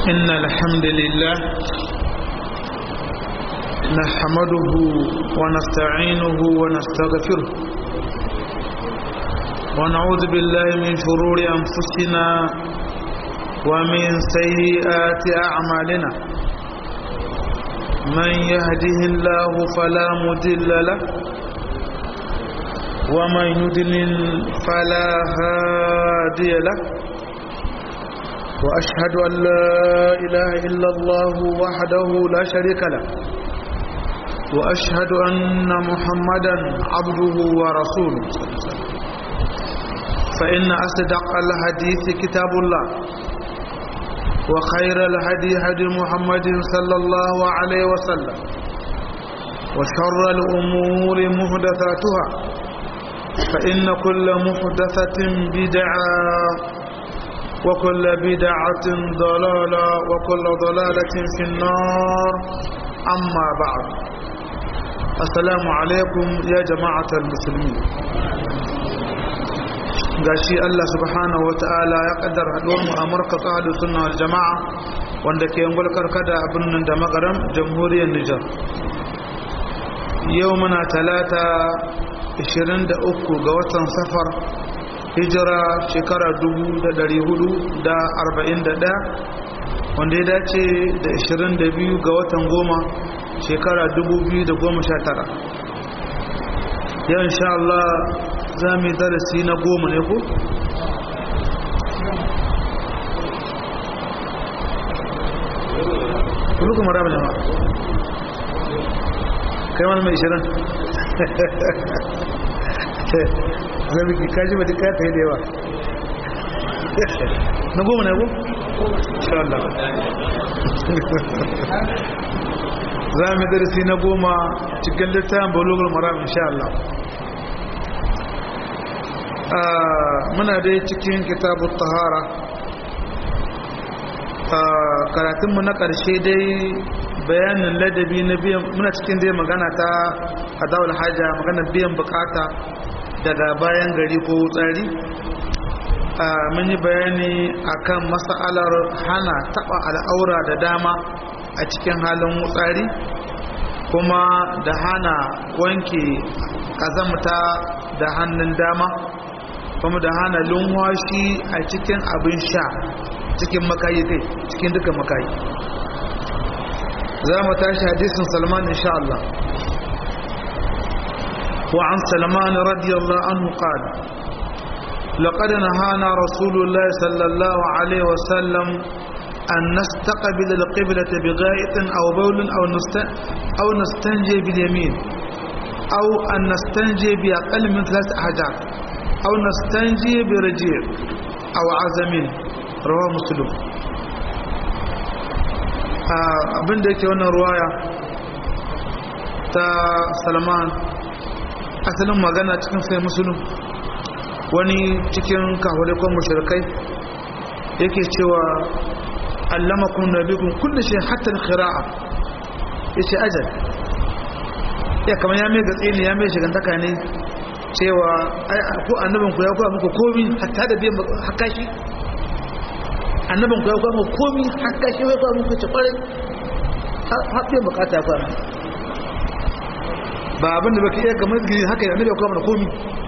إن الحمد لله نحمده ونستعينه ونستغفره ونعوذ بالله من شرور أنفسنا ومن سيئات أعمالنا من يهده الله فلا مضل له ومن يضلل فلا هادي له وأشهد أن لا إله إلا الله وحده لا شريك له وأشهد أن محمدا عبده ورسوله فإن أصدق الحديث كتاب الله وخير الهدي هدي محمد صلى الله عليه وسلم وشر الأمور محدثاتها فإن كل محدثة بدعة وكل بدعة ضلالة وكل ضلالة في النار أما بعد السلام عليكم يا جماعة المسلمين gashi Allah subhanahu ta'ala ya kaddar haduwar mu a markaz ahlus sunna wal jamaa wanda ke yin karkada a birnin da magaram jamhuriyar Nijar yau muna talata 23 ga watan safar hijira shekara 1441 wanda ya dace da 22 ga watan goma shekara 2019 yau insha Allah za mu yi darasi na goma ne ko? kulu kuma rama jama'a kai wani mai shirin zami ki kaji ba duka ta yi da yawa na goma na goma? Allah za mu yi darasi na goma cikin littafin bulugul maram insha Allah muna dai cikin kitabun tahara karatunmu na ƙarshe dai bayanin ladabi na biyan muna cikin dai magana ta adawar hajja magana biyan bukata daga bayan gari ko tsari mun yi bayani akan mas'alar hana taba al'aura da dama a cikin halin wutsari kuma da hana wanke kazamta da hannun dama kuma da hana lunwashi a cikin abin sha cikin makayi kai cikin duka makayi za mu tashi hadisin salman insha Allah wa an salman radiyallahu anhu qala لقد نهانا رسول الله صلى الله عليه وسلم أن نستقبل القبلة بغائط أو بول أو, نست... أو نستنجي باليمين أو أن نستنجي بأقل من ثلاث أحجار أو نستنجي برجيع أو عزم رواه مسلم abin da yake wannan ruwaya ta salman asalin magana cikin sai musulun wani cikin kawalikon mashirkai yake cewa allamakun nabikun kulle shi hatta khira'a ya ce ajal ya kama ya mai gatsi ne ya mai shigantaka ne cewa ko annabin ku ya kuwa muku komi hatta da biyan hakashi annabin ku ya kuwa muku komi hakashi ya kuwa muku ce kwarai har biyan bukata ya kuwa ba abin da baka iya kamar gini haka yi annabi ya kuwa mana komi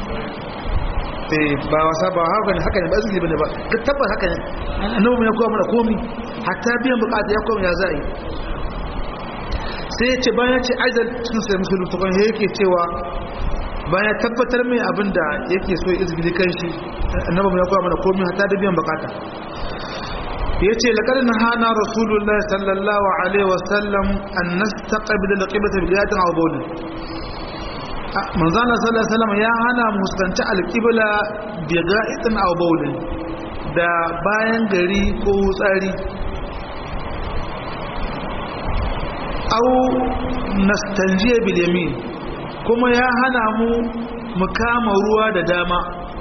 ba wasa ba haka ne haka ne ba izini bane ba ka tabbata haka ne annabi ya kuwa mana komi hatta biyan bukata ya kuwa ya za a yi sai ya ce bayan ce ajal cikin sai musulun tukun yake cewa bayan tabbatar mai abin da yake so izgili kan shi annabi ya koya mana komai hatta da biyan bukata yace laqad nahana rasulullah sallallahu alaihi wasallam an nastaqbil alqiblata bi yatin aw bawl manzana sallallahu alaihi wasallam ya hana mu fuskanci alqibla bi ga'itin aw bawl da bayan gari ko tsari aw nastanjiya bil yamin kuma ya hana mu mu kama ruwa da dama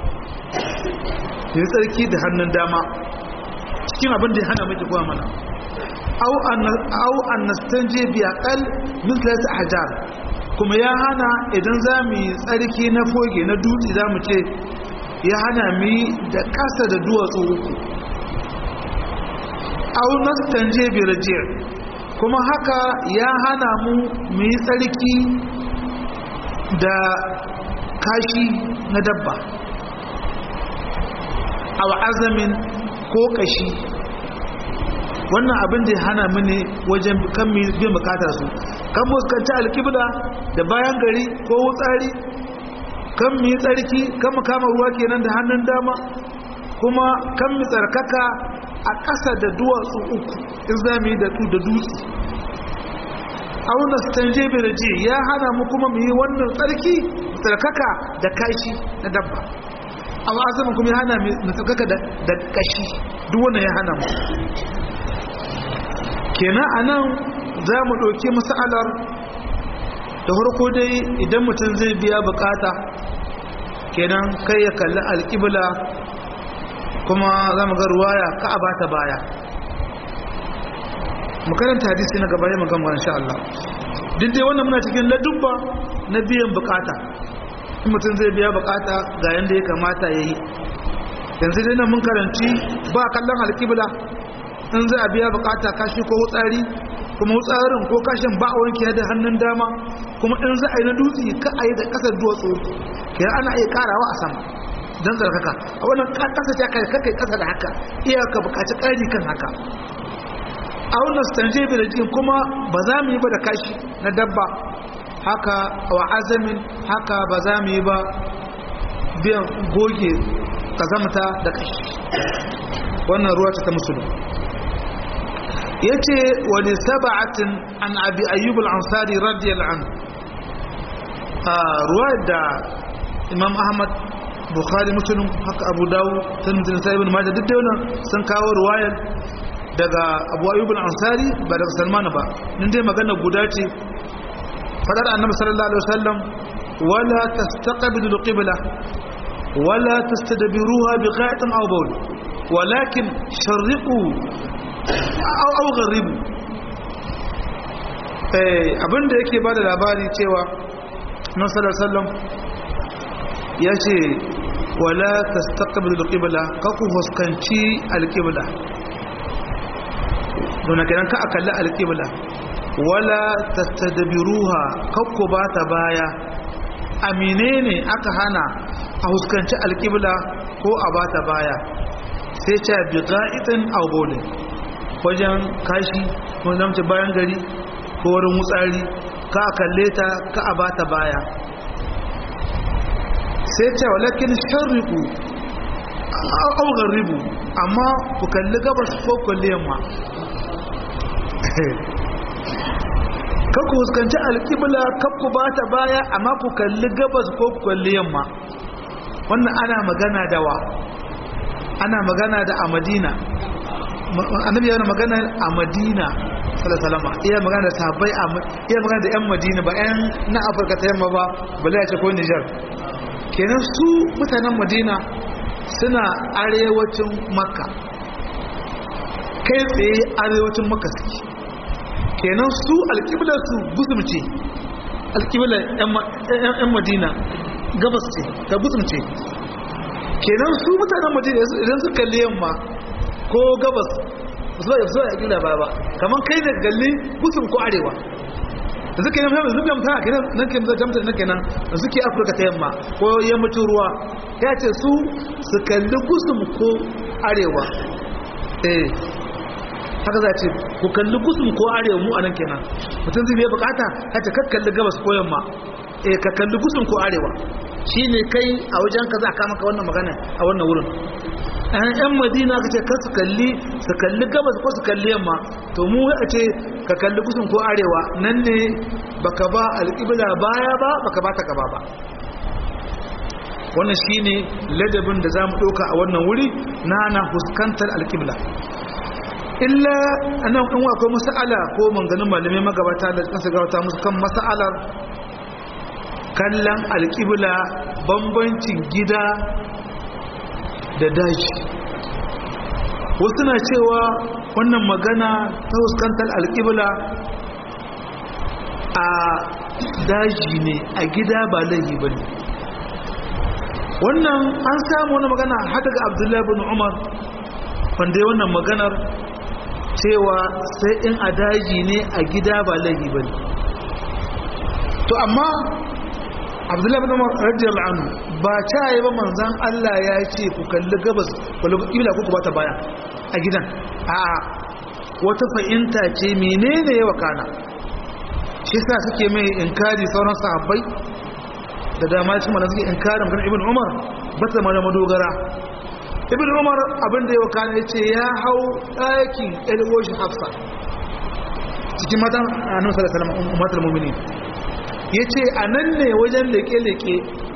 ya tsarki da hannun dama cikin abin da ya hana miki kuwa mana au an nastanje bi aqal min thalath ahjar kuma ya hana idan za mu yi tsarki na foge na dutse za mu ce ya hana mu yi da ƙasa da duwatsu uku au nastanje bi raji' kuma haka ya hana mu mu yi tsarki da kashi na dabba aw azamin ko kashi wannan abin da ya hana mu ne wajen kan mu bin bukatar su kan mu kanta alkibla da bayan gari ko wutsari kan mu yi tsarki kan mu kama ruwa kenan da hannun dama kuma kan mu tsarkaka a ƙasa da duwatsu uku in za mu yi da da dutse auna stanje birji ya hana mu kuma mu yi wannan tsarki tsarkaka da kashi na dabba amma azamin kuma ya hana mu tsarkaka da kashi duk wannan ya hana mu kenan anan za mu ɗauki masalar da farko dai idan mutum zai biya bukata kenan kai ya kalli alƙibla kuma za mu ga ruwaya ka a bata baya makaranta hadisi na gaba ya magana insha Allah duk dai wannan muna cikin ladubba na biyan bukata in mutum zai biya bukata ga yanda ya kamata ya yi yanzu dai nan mun karanci ba kallon alƙibla in zai a biya bukata kashi ko wutsari kuma wutsarin ko kashin ba a wanke da hannun dama kuma in za a yi na dutse ka a yi da ƙasar duwatsu ke ana iya karawa a sama don zarkaka a wannan ƙasa ta kai kakai ƙasa da haka iyaka bukaci ƙari kan haka a wannan stanje da jikin kuma ba za mu yi ba da kashi na dabba haka wa azamin haka ba za mu yi ba biyan goge kazamta da kashi wannan ruwa ta musulun ya ce wani saba'atin an abi ayyub al'ansari radiyallahu anhu a ruwa da imam ahmad bukhari musulun haka abu dawo tunzin sa'ibin majal duk da wannan sun kawo ruwayar daga abu ayyub al-ansari ba daga salman ba din dai magana guda ce fadar annabi sallallahu alaihi wasallam wala tastaqbilu al-qibla wala tastadbiruha bi qa'itin aw bawl walakin sharriqu aw aw gharibu eh abinda yake bada labari cewa annabi sallallahu alaihi wasallam yace wala tastaqbilu al-qibla kaku huskanci al-qibla don kenan ka akalli alƙibla wala tastadbiruha kakku ba ta baya amine ne aka hana a huskanci alƙibla ko a ba ta baya sai ce bi ga'itin aw bawlin wajen kashi ko zamce bayan gari ko wurin wutsari ka akalle ta ka a ba ta baya sai ce walakin sharriku aw gharibu amma ku kalli gabas ko kalli yamma kakku huskanci alƙibla kakku ba ta baya amma ku kalli gabas ko ku kalli yamma wannan ana magana da wa ana magana da a madina annabi yana magana a madina salasalama iya magana da sahabbai iya magana da yan madina ba yan na afirka ta yamma ba bala ya ce ko nijar kenan su mutanen madina suna arewacin makka kai tsaye arewacin makka suke kenan su alƙiblar su gusumce alƙiblar 'yan madina gabas ce ta gusumce kenan su mutanen madina idan su kalli yamma ko gabas su ba su ya gina ba ba kamar kai da galli gusum ko arewa da suke nan yanzu biyan mutane kenan nan ke zai jamta nan kenan da suke afirka ta yamma ko yammacin ruwa ya ce su su kalli gusum ko arewa eh haka za ce ku kalli gusum ko arewa mu a nan kenan mutum zai biya bukata ya ce ka kalli gabas ko yamma eh ka kalli gusum ko arewa shi ne kai a wajen ka za a kama ka wannan magana a wannan wurin yan madina ka ce ka su kalli su kalli gabas ko su kalli yamma to mu a ce ka kalli gusum ko arewa nan ne baka ba alƙibla baya ba baka ba ta gaba ba wannan shine ladabin da za mu ɗauka a wannan wuri na na fuskantar alƙibla illa anan in akwai mas'ala ko manganin malamai magabata da kansu gabata musu kan mas'alar kallon alƙibla bambancin gida da daji wasu na cewa wannan magana ta fuskantar alƙibla a daji ne a gida ba laifi ba ne wannan an samu wani magana har daga abdullahi bin umar wanda ya wannan maganar cewa sai in a daji ne a gida ba laifi ba ne to amma abdullahi bin umar radiyallahu anhu ba ta yi ba manzan Allah ya ce ku kalli gabas wala ibla ku bata baya a gidan a wata fahimta ce menene ya wakana shi sa suke mai inkari sauran sahabbai da dama cikin mana suke inkarin kan ibn umar ba ta mana madogara ibn umar abin da ya wakana ya ce ya hau ɗakin elwoshi hafsa cikin matan annabi sallallahu alaihi wasallam ummatul mu'minin ya ce a nan ne wajen leke-leke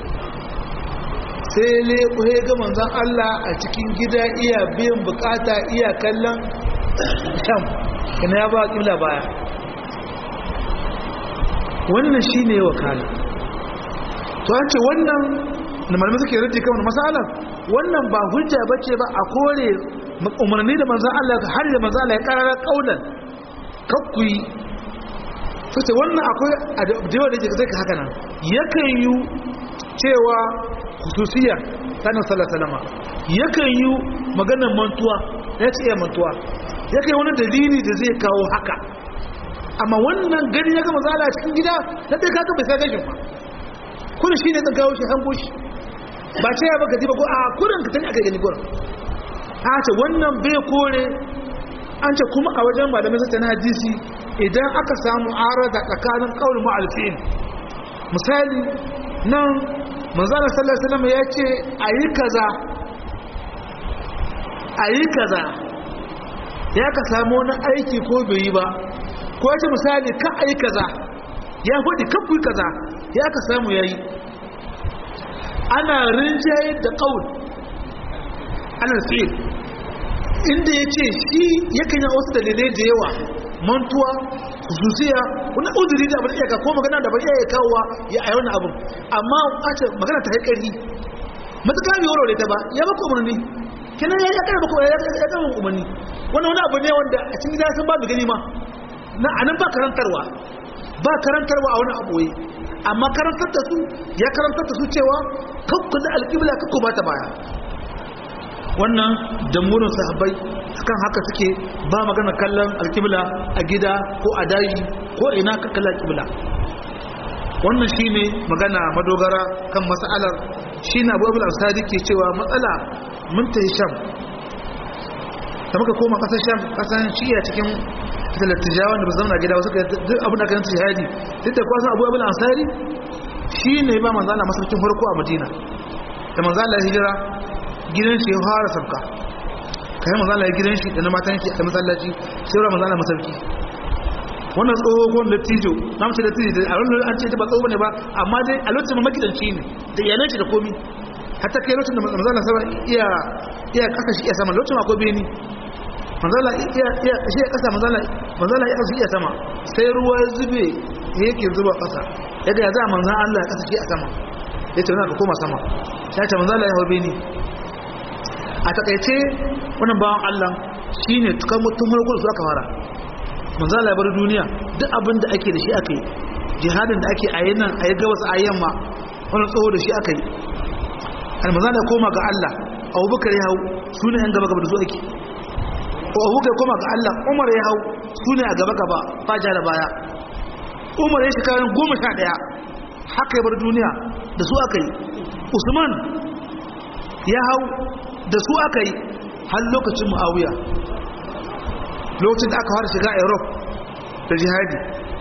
sai leƙo ya ga manzan Allah a cikin gida iya biyan bukata iya kallon sham ina ya ba ƙibla baya wannan shi ne wakala to an ce wannan da malamai suke rarci kan matsalar wannan ba hujja ba ce ba a kore umarni da manzan Allah har da manzan Allah ya ƙarara ƙaunar kakkuyi sai wannan akwai addu'a da zai ka haka nan yakan yi cewa khususiya sanin sallallahu alaihi yakan yi maganar mantuwa ya ce mantuwa yakan yi wani dalili da zai kawo haka amma wannan gani ya gama zala cikin gida na dai kaga bai sai gashin ba kun shi ne zan kawo shi hango shi ba ce ya baka ji ba ko a kurin ka tani aka gani gurin a ce wannan bai kore an ce kuma a wajen malamai sata na hadisi idan aka samu arada tsakanin kawul ma'alfin misali nan manzana sallallahu alaihi wasallam ya ce ayi kaza ayi kaza ya ka samu wani aiki ko bai yi ba ko ya ce misali ka ayi kaza ya faɗi kan kuyi kaza ya ka samu yayi ana rinjaye da kawul ana fi'il inda ya ce shi yakan yi wasu dalilai da yawa mantuwa zuciya wani udiri da ba iya ka ko magana da ba iya kawowa ya a wani abin amma a ce magana ta haikari matuƙa bai warware ta ba ya baka umarni kenan ya kare baka ya kare umarni wannan wani abu ne wanda a cikin gida sun ba da gani ma na anan ba karantarwa ba karantarwa a wani abu amma karantar da su ya karantar da su cewa kakku da alƙibla kakku ba ta baya wannan damurin sahabbai kan haka suke ba magana kallon alkibla a gida ko a daji ko ina ka kalla alkibla wannan shine magana madogara kan mas'alar shine Abu Abdul Asadi ke cewa matsala mun tayi Sham da muka koma kasar Sham kasan shiya cikin talattijawan da ba zama gida wasu duk abin da kan jihadi duk da kwasan Abu Abdul Asadi shine ba manzo Allah masarkin farko a Madina da manzo Allah hijira gidan shi ya fara sabka kai manzo Allah gidan shi da na matan shi a masallaci sai ra manzo Allah masauki wannan tsohon lattijo na mace lattijo da a wannan an ce ta ba tsoho ne ba amma dai a lokacin makidanci ne da iyalan shi da komi hatta kai lokacin da manzo Allah sama iya iya kasa shi iya sama lokacin akwai beni manzo Allah iya iya shi ya kasa manzo Allah manzo Allah ya kasa iya sama sai ruwa ya zube yake zuba kasa yadda ya za manzo Allah ya kasa shi a sama yace wannan ka koma sama sai ta manzo Allah ya hawo beni a takaice wannan bawan Allah shine tukan mutum farko da su aka fara manzo Allah ya bar duniya duk abin da ake da shi aka yi jihadin da ake a yi nan a yi gabas a yamma wannan tsoho da shi aka yi almanzo da koma ga Allah Abubakar ya hau sune yan gaba gaba da su ake ko Abubakar koma ga Allah Umar ya hau sune a gaba gaba faja da baya Umar ya shekara goma sha ɗaya haka ya bar duniya da su aka yi Usman ya hau da su aka yi har lokacin mu'awiya lokacin da aka fara shiga europe da jihadi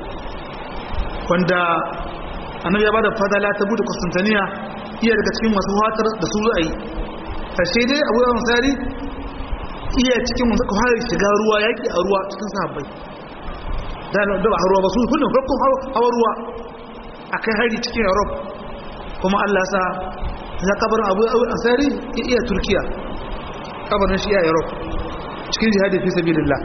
wanda annabi ya bada fadala ta bude Constantinople iya daga cikin masu hatar da su ra'ayi kashe dai Abu Yawan Sari iya cikin masu fara shiga ruwa yaki a ruwa cikin sahabbai da da ba ruwa ba su kullum farko hawa ruwa akai hari cikin Europe kuma Allah ya sa ya kabarin Abu Ansari iya Turkiya kabarin shi iya Europe cikin jihadi fi sabilillah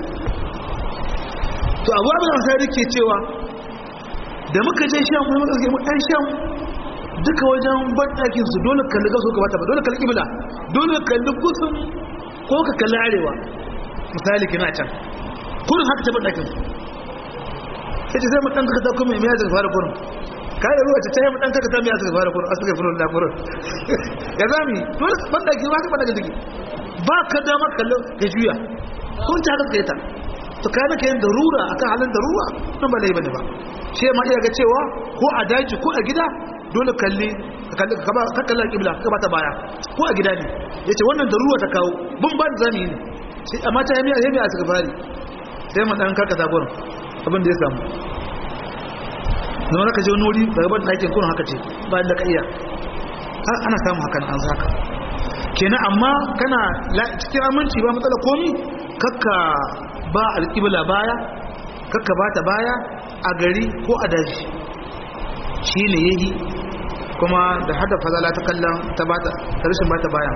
to Abu Ansari ke cewa da muka je shan kuma muka mu dan shan duka wajen bandakin su dole kalli gaso ka bata ba dole kalli kibla dole kalli gusun ko ka kalli arewa misali kina can kurin haka ta bandakin su sai sai mu dan ka ta kuma mai zaka fara kurin kai da ruwa ta tayi mu dan ka ta mai zaka fara kurin asaka furin da kurin ya zami dole bandaki ba ka bandakin take ba ka dama kallo ka juya kun ta haka kai ta to kana kayan darura akan halin darura nan ba lai bane ba shi ma iya ga cewa ko a daji ko a gida dole kalli ka kalla kibla ka bata baya ko a gida ne yace wannan darura ta kawo bun ban zami ne sai amma ta yamiya yamiya suka fari sai mu dan karkata gurin abin da ya samu zama ka je wani wuri daga ban ɗakin kurin haka ce bayan da ka iya ana samun hakan an zaka kenan amma kana cikin aminci ba matsala komi kakka ba alƙibla baya kakka ba ta baya a gari ko a daji shi ne yayi kuma da hada fazala ta kallon ta bata ta rashin bata baya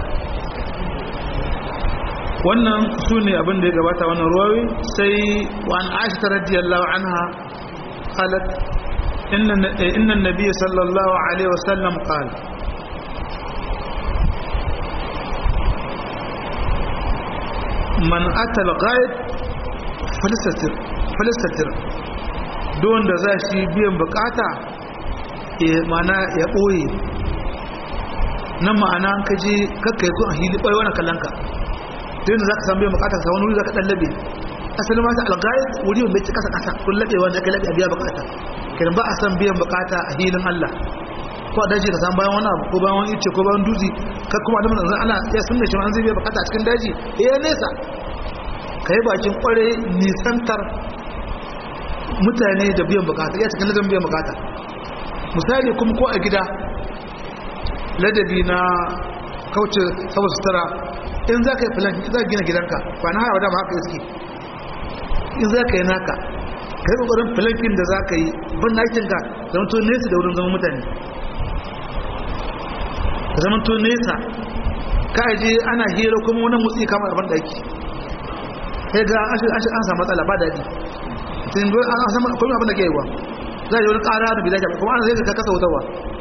wannan su ne abin da ya gabata wannan ruwawi sai wa an aisha ta radiyallahu anha qalat inna inna an-nabiy sallallahu alaihi wasallam qala man ata al-ghaib falistatir falistatir don da za shi biyan bukata mana ya ɓoye nan ma'ana an kaji kakka yazo a hili ɓoye wani kallonka don da za ka san biyan bukata ka wani wuri za ka ɗan labe asali mata algayat wuri wanda ya kasa kasa kun laɓe wanda aka laɓe a biya bukata kiran ba a san biyan bukata a hilin allah ko a daji ka san bayan wani abu ko bayan wani ice ko bayan dutse ka kuma da manzan ana ya sun da shi an zai biya bukata a cikin daji ya nesa ka yi bakin kware nisantar mutane da biyan bukata ya cikin ladan biyan bukata misali kuma ko a gida ladabi na kauce saboda sutura in za ka yi filan za ka gina gidanka ba na hawa dama haka iske in za ka yi naka ka yi kokarin filankin da za ka yi ban nakinka zama to nesa da wurin zama mutane zama to nesa ka aje ana hira kuma wani mutsi kamar abin da ake sai ga an samu matsala ba daɗi sai an samu kuma abin da ke yi wa za a yi wani ƙara da bidaja kuma ana zai ka kasa wutarwa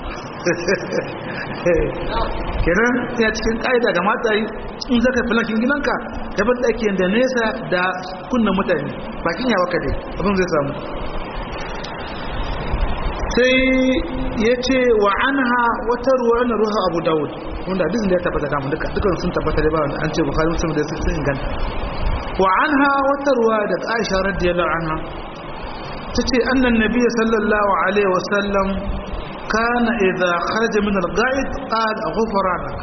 kenan ya cikin ƙa'ida ga mata yi in zaka filankin gidanka gaban ɗaki da nesa da kunnan mutane bakin yawa ka dai abin zai samu sai ya ce wa an ha wata ruwa na ruha abu dawud wanda hadisin da ya tabbata damu duka dukkan sun tabbata da ba wanda an ce bukari musulun da sun inganta wa an ha wata ruwa da aisha radiyallahu anha ta ce annan nabiya sallallahu alaihi wasallam kana idza kharaja min al-ga'id qala ghufranak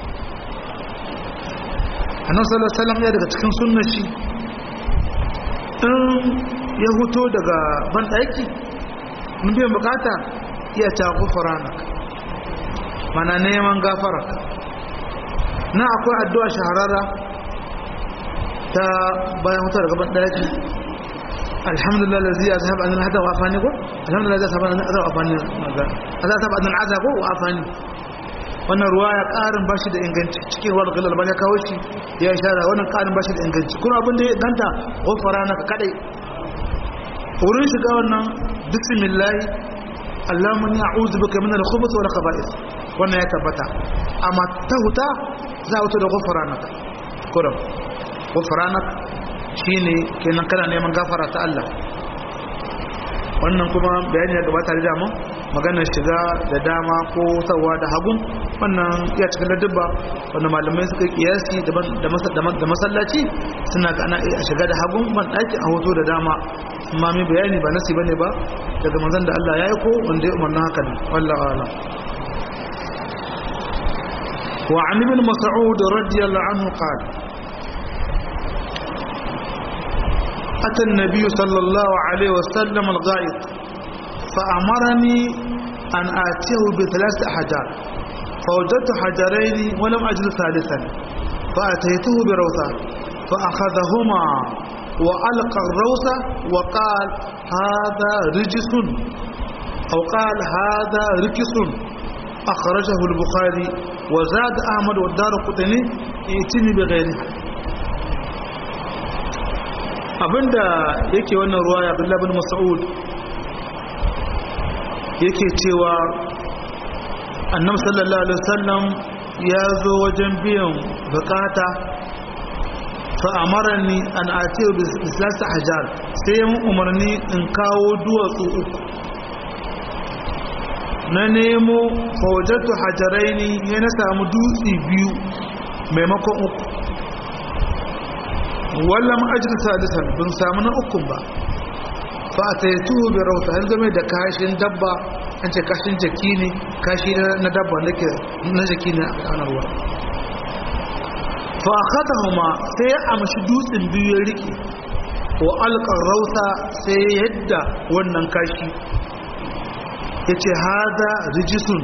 annabi sallallahu alaihi wasallam ya daga cikin sunnar shi in ya huto daga ban daki mun biyan bukata iya ta ghufranak mana neman gafara na akwai addu'a shahararra ta bayan hutar daga ban daki alhamdulillah lazi ya zahab anil hada wa afani ko alhamdulillah ya zahab anil hada wa afani maza Allah ta anil hada ko wa afani wannan ruwaya karin bashi da inganci cikin wal galal ba ya kawo shi ya shara wannan karin bashi da inganci kuma abin da ya ganta gofara naka kadai wurin shiga wannan bismillah Allahumma inni a'udhu bika min al-khubuth wal khaba'ith wannan ya tabbata amma ta huta za a da gofara naka kuram gofara naka shine kenan kana neman gafara ta Allah wannan kuma bayani ya gabata da mu maganar shiga da dama ko sawa da hagun wannan ya cikin ladabba wanda malamai suka kiyasi da masallaci suna ga ana a shiga da hagun ban daki a hoto da dama amma mai bayani ba nasi bane ba daga manzon da Allah ya yi ko wanda ya umarna haka ne wallahi a'lam wa an ibn mas'ud radiyallahu anhu qala أتى النبي صلى الله عليه وسلم الغائط فأمرني أن آتيه بثلاث أحجار فوجدت حجرين ولم أجد ثالثا فأتيته بروثة فأخذهما وألقى الروثة وقال هذا رجس أو قال هذا ركس أخرجه البخاري وزاد أحمد والدار قطني ائتني بغيرها abinda yake wannan ruwa ya abdullahi bin mas'ud yake cewa annabi sallallahu alaihi wasallam ya zo wajen biyan bukata fa amarani an atiyu bi salasa hajar sai mun umarni in kawo duwatsu uku na nemo fawajatu hajaraini ne na samu dutse biyu maimakon uku wallam ajin sadisan bin samu na ukun ba fa a taituhu bi rauta har game da kashin dabba an ce kashin jaki ne kashi na dabba da ke na jaki ne a kanar ruwa fa akhadahuma sai ya amshi dutsen biyu ya rike wa alqar rauta sai yadda wannan kashi yace hada rijisun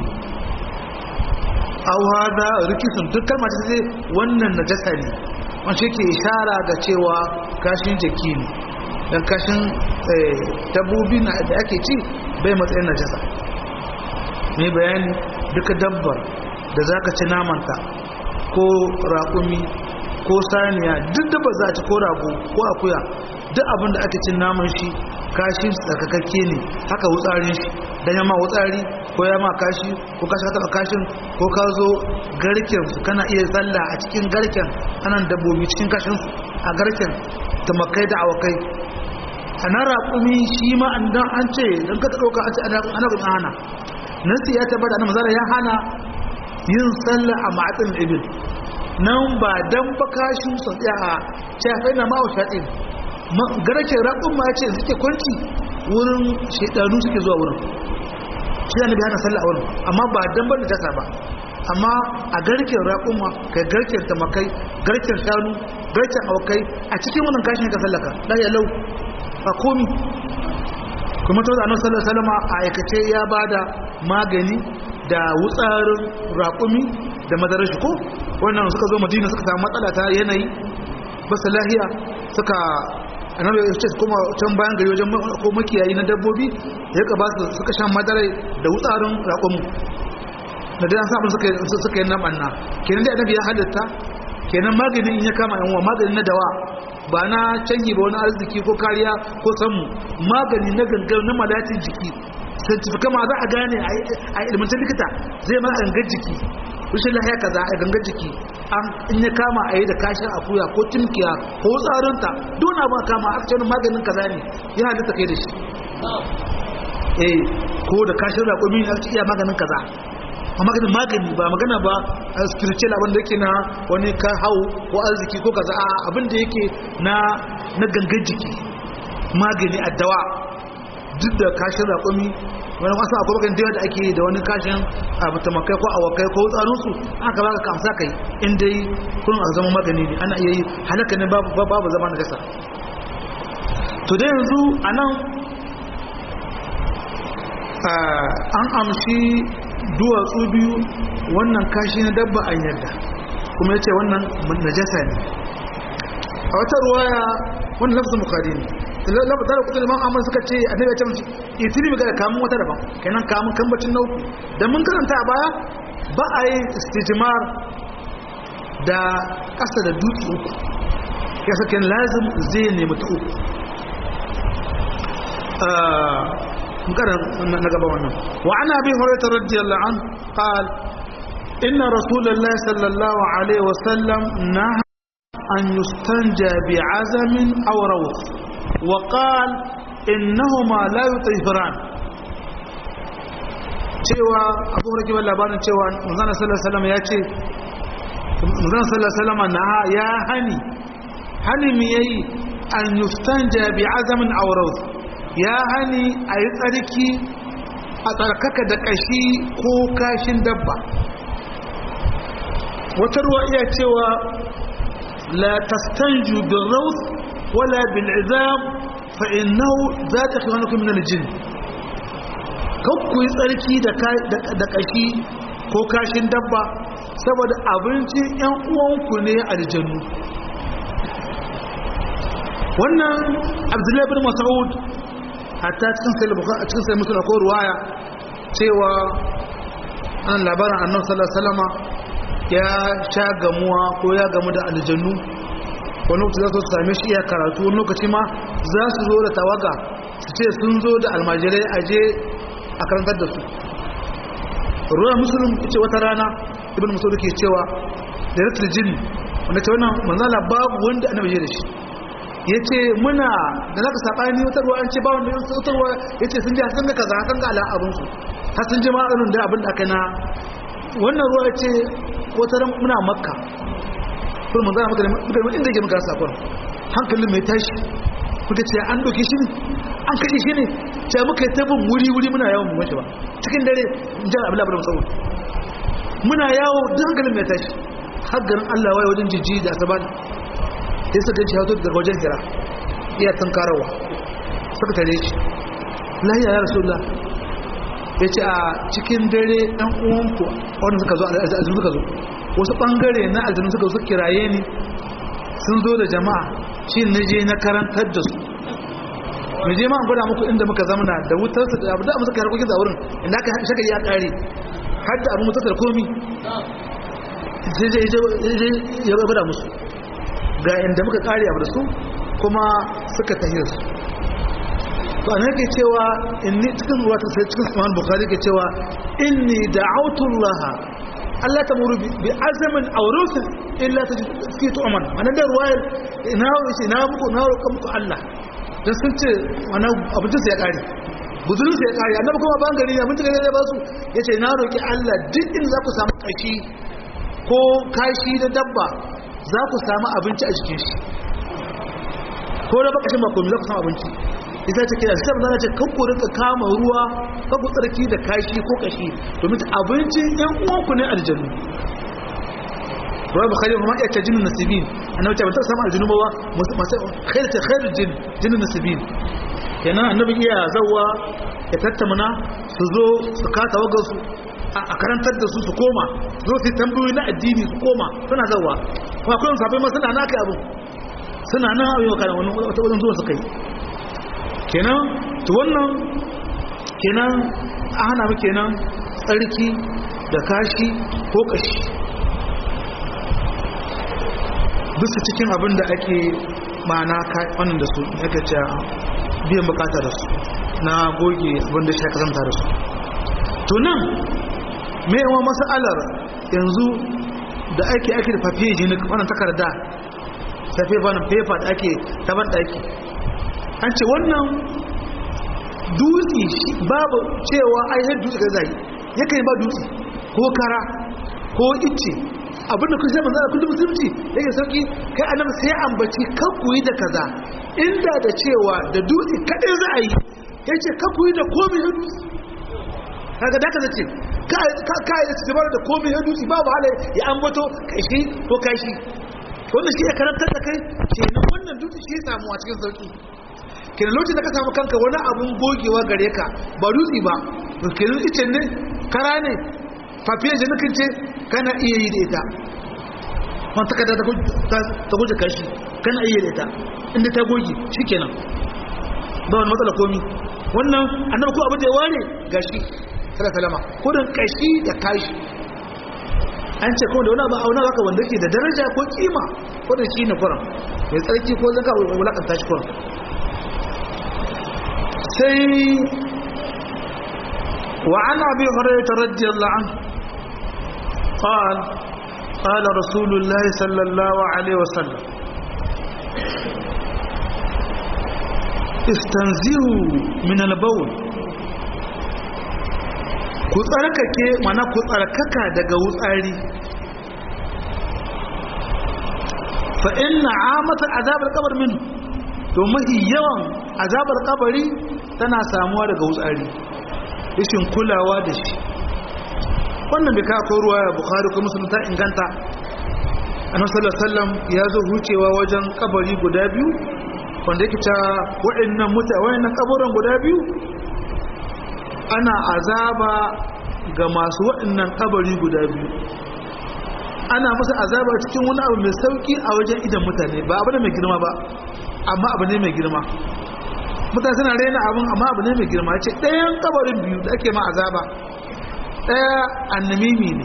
aw hada rikisun duk kalmar ta ce wannan najasa ne wanda ke ishara ga cewa kashin jaki ne dan kashin dabbobi na da ake ci bai matsayin najasa mai bayani duka dabbar da zaka ci namanta ko raƙumi ko saniya duk da ba za ci ko rago ko akuya duk abin da ake cin naman shi kashin tsakakakke ne haka wutsarin shi dan yamma wutsari ko yamma kashi ko kashi ka taba kashin ko ka zo garken su kana iya tsalla a cikin garken anan dabbobi cikin kashin su a garken tumakai da awakai ana raƙumi shi ma an dan an ce dan ka dauka an ce ana ana hana nasi ya tabbata annabi zalla ya hana yin sallah a ma'atin ibil nan ba dan ba kashin su tsaya a shafai na ma'u shaɗin garken raƙun ma ya ce suke kwanci wurin shaidanu suke zuwa wurin shi da nabi hana sallah a wurin amma ba dan ban da jasa ba amma a garken raƙuma kai garken tamakai garken shanu garken aukai a cikin wannan kashin ka sallaka da ya lau a komi kuma ta zanen sallar salama a aikace ya bada magani da wutsarin raƙumi da madarar shi ko wannan suka zo madina suka samu matsala ta yanayi basu lahiya suka annabi ya ce kuma can bayan gari wajen ko makiyayi na dabbobi ya ka ba su suka shan madarai da wutsarin raƙon da dai an samu suka suka yi namanna kenan dai annabi ya halatta kenan maganin in ya kama yan uwa maganin na dawa ba na canji ba wani arziki ko kariya ko samu magani na gangar na malatin jiki santifika ma za a gane a ilmantar likita zai ma gangar jiki rushin lahiya kaza a gangar jiki an in ya kama a yi da kashin akuya ko timkiya ko tsarinta don abu a kama aka cewa maganin kaza ne ya halitta kai da shi eh ko da kashin raƙumi a ci iya maganin kaza a maganin magani ba magana ba a spiritual abinda yake na wani ka hau ko arziki ko kaza a abinda yake na na gangar jiki magani a dawa duk da kashin raƙumi wani wasu akwai bakan da ake da wani kashin abu tamakai ko awakai ko tsarinsu aka baka kamsa kai in dai kun a zama magani ne ana iya yi halaka ne babu zama na gasa to da yanzu a nan an amshi duwatsu biyu wannan kashi na dabba an yarda kuma ya ce wannan najasa ne a wata ruwaya wannan lafzin bukari ne lafa tare kudin man amma suka ce annabi ya ce musu itini mi ga kamun wata daban kenan kamun kambacin nauku da mun karanta a baya ba a yi istijmar da kasa da dutse uku ya sake lazim zai nemi ta uku mun karanta na gaba wannan wa ana bi hurairah radiyallahu an qal inna rasulullahi sallallahu alaihi wasallam naha an yustanja bi azamin aw rawth وقال إنهما لا يطهران cewa abu rake ban labarin cewa manzana sallallahu ya ce manzana sallallahu na ya hani hani mi yayi an yustanja bi azamin awraut ya hani a yi tsarki a tsarkaka da kashi ko kashin dabba wata ruwa iya cewa la tastanju bil rawt ولا بالعذاب فإنه ذات خلانكم من الجن kakku yi tsarki da kashi ko kashin dabba saboda abincin yan uwanku ne aljannu wannan abdullahi bin mas'ud hatta cikin sai bukhari a cikin sai musul ko ruwaya cewa an labarin annabi sallallahu alaihi wasallama ya sha gamuwa ko ya gamu da aljannu wani lokaci za su same shi iya karatu wani lokaci ma za su zo da tawaga su ce sun zo da almajirai a je a karantar da su ruwan musulun ce wata rana ibn musulun ke cewa da ratul jin wanda ce wannan manzala babu wanda annabi ya da shi ya ce muna da naka saɓani wata ruwa an ce ba wanda yin sautarwa ya ce sun ji sun ga kaza sun ga ala abinsu har sun ji ma irin da abin da aka na wannan ruwa ya ce wata ran muna makka kuma manzana muka da inda yake muka sakon hankalin mai tashi muka ce an doke shi ne an kashe shi ne ce muka yi tabin wuri-wuri muna yawon mu mace ba cikin dare jan abu labarin tsawon muna yawo duk hankalin mai tashi har garin allah waye wajen jijji da asabar ya suka ci hautu daga wajen hira iya tunkarawa suka tare shi lahiya ya rasu ya ce a cikin dare ɗan uwanku wanda suka zo aljanu suka zo wasu ɓangare na aljanu suka zo kiraye ni sun zo da jama'a shi na je na karantar da su mu je ma an gwada muku inda muka zamana da wutar su da abu da muka harkokin da wurin inda aka shaka ya kare har da abu mutar da komi sai zai ya gwada musu ga inda muka kare abu da su kuma suka tahiyar su to an yake cewa inni cikin ruwa ta sai cikin sunan bukhari ke cewa inni da'awtu allaha Allah ta muru bi azamin aurusin illa ta suke tu'aman mana da ruwayar ina wuce na muku na roƙa muku Allah dan sun ce wani abincin su ya kare guzurin su ya kare annabi kuma ban gari ya mutu gari ya ba su yace na roƙi Allah duk in za ku samu kashi ko kashi da dabba za ku samu abinci a jikin shi ko da bakashin ba komai za ku samu abinci ita ce kira sai manzo ce kan ku rinka kama ruwa ka ku tsarki da kashi ko kashi domin abincin ɗan uwanku ne aljannu ruwa bukhari kuma ya ce jinin nasibin annabi ta bata samu aljannu ba masu khair ta khair jin jinin nasibin kenan annabi iya zawwa ya tattamana su zo su kasa wagar su a karantar da su su koma zo su tambayoyi na addini su koma suna zawwa kuma akwai sabai ma suna na kai abin suna nan a yau kana wani wata wajen zuwa su kai kenan to wannan kenan a hana mu kenan tsarki da kashi ko kashi bisa cikin abin da ake mana wannan da su ake ce biyan bukata da su na goge abin da shi kazanta da su to nan mai yawa masalar yanzu da ake ake da fafiye jini wannan takarda safe banin paper da ake taban daki an ce wannan dutse babu cewa ainihin dutse ga zai yakan yi ba dutse ko kara ko icce abinda kun sai manzana kullum musulunci yake sauki kai annabi sai ambaci kan kuyi da kaza inda da cewa da dutse kadai za a yi yace kan kuyi da komai da dutse kaga da kaza ce ka ka yi tsibar da komai da dutse babu hala ya ambato kashi ko kashi wannan shi ya karantar da kai kenan wannan dutse shi ya samu a cikin sauki kenan lokacin da ka samu kanka wani abun gogewa gare ka ba dutse ba kenan icen ne kara ne fafiyar jinikin ce kana iya yi da ita wani takarda ta guje kashi kana iya da ita inda ta goge shi kenan ba wani matsala komi wannan annabi ko abin da ya ware gashi sada salama kudin kashi da kashi an ce kuma da wani abu auna zaka wanda ke da daraja ko kima kudin shi ne kuran mai tsarki ko zaka wulakanta shi kuran sai وعن أبي هريرة رضي الله عنه قال قال رسول الله صلى الله عليه وسلم استنزهوا من البول ku tsarkake mana ku tsarkaka daga wutsari fa inna amata azabar kabar min domin yawan azabar kabari tana samuwa daga wutsari rashin kulawa da shi wannan bai kawo ruwa ya bukari ko musulun ta inganta annabi sallallahu alaihi wasallam ya zo hucewa wajen kabari guda biyu wanda yake ta wa'annan muta wa'annan kaburan guda biyu ana azaba ga masu wa'annan kabari guda biyu ana musu azaba cikin wani abu mai sauki a wajen idan mutane ba abu ne mai girma ba amma abu ne mai girma mutane suna raina abin amma abu ne mai girma ce ɗayan kabarin biyu da ake ma azaba ɗaya annamimi ne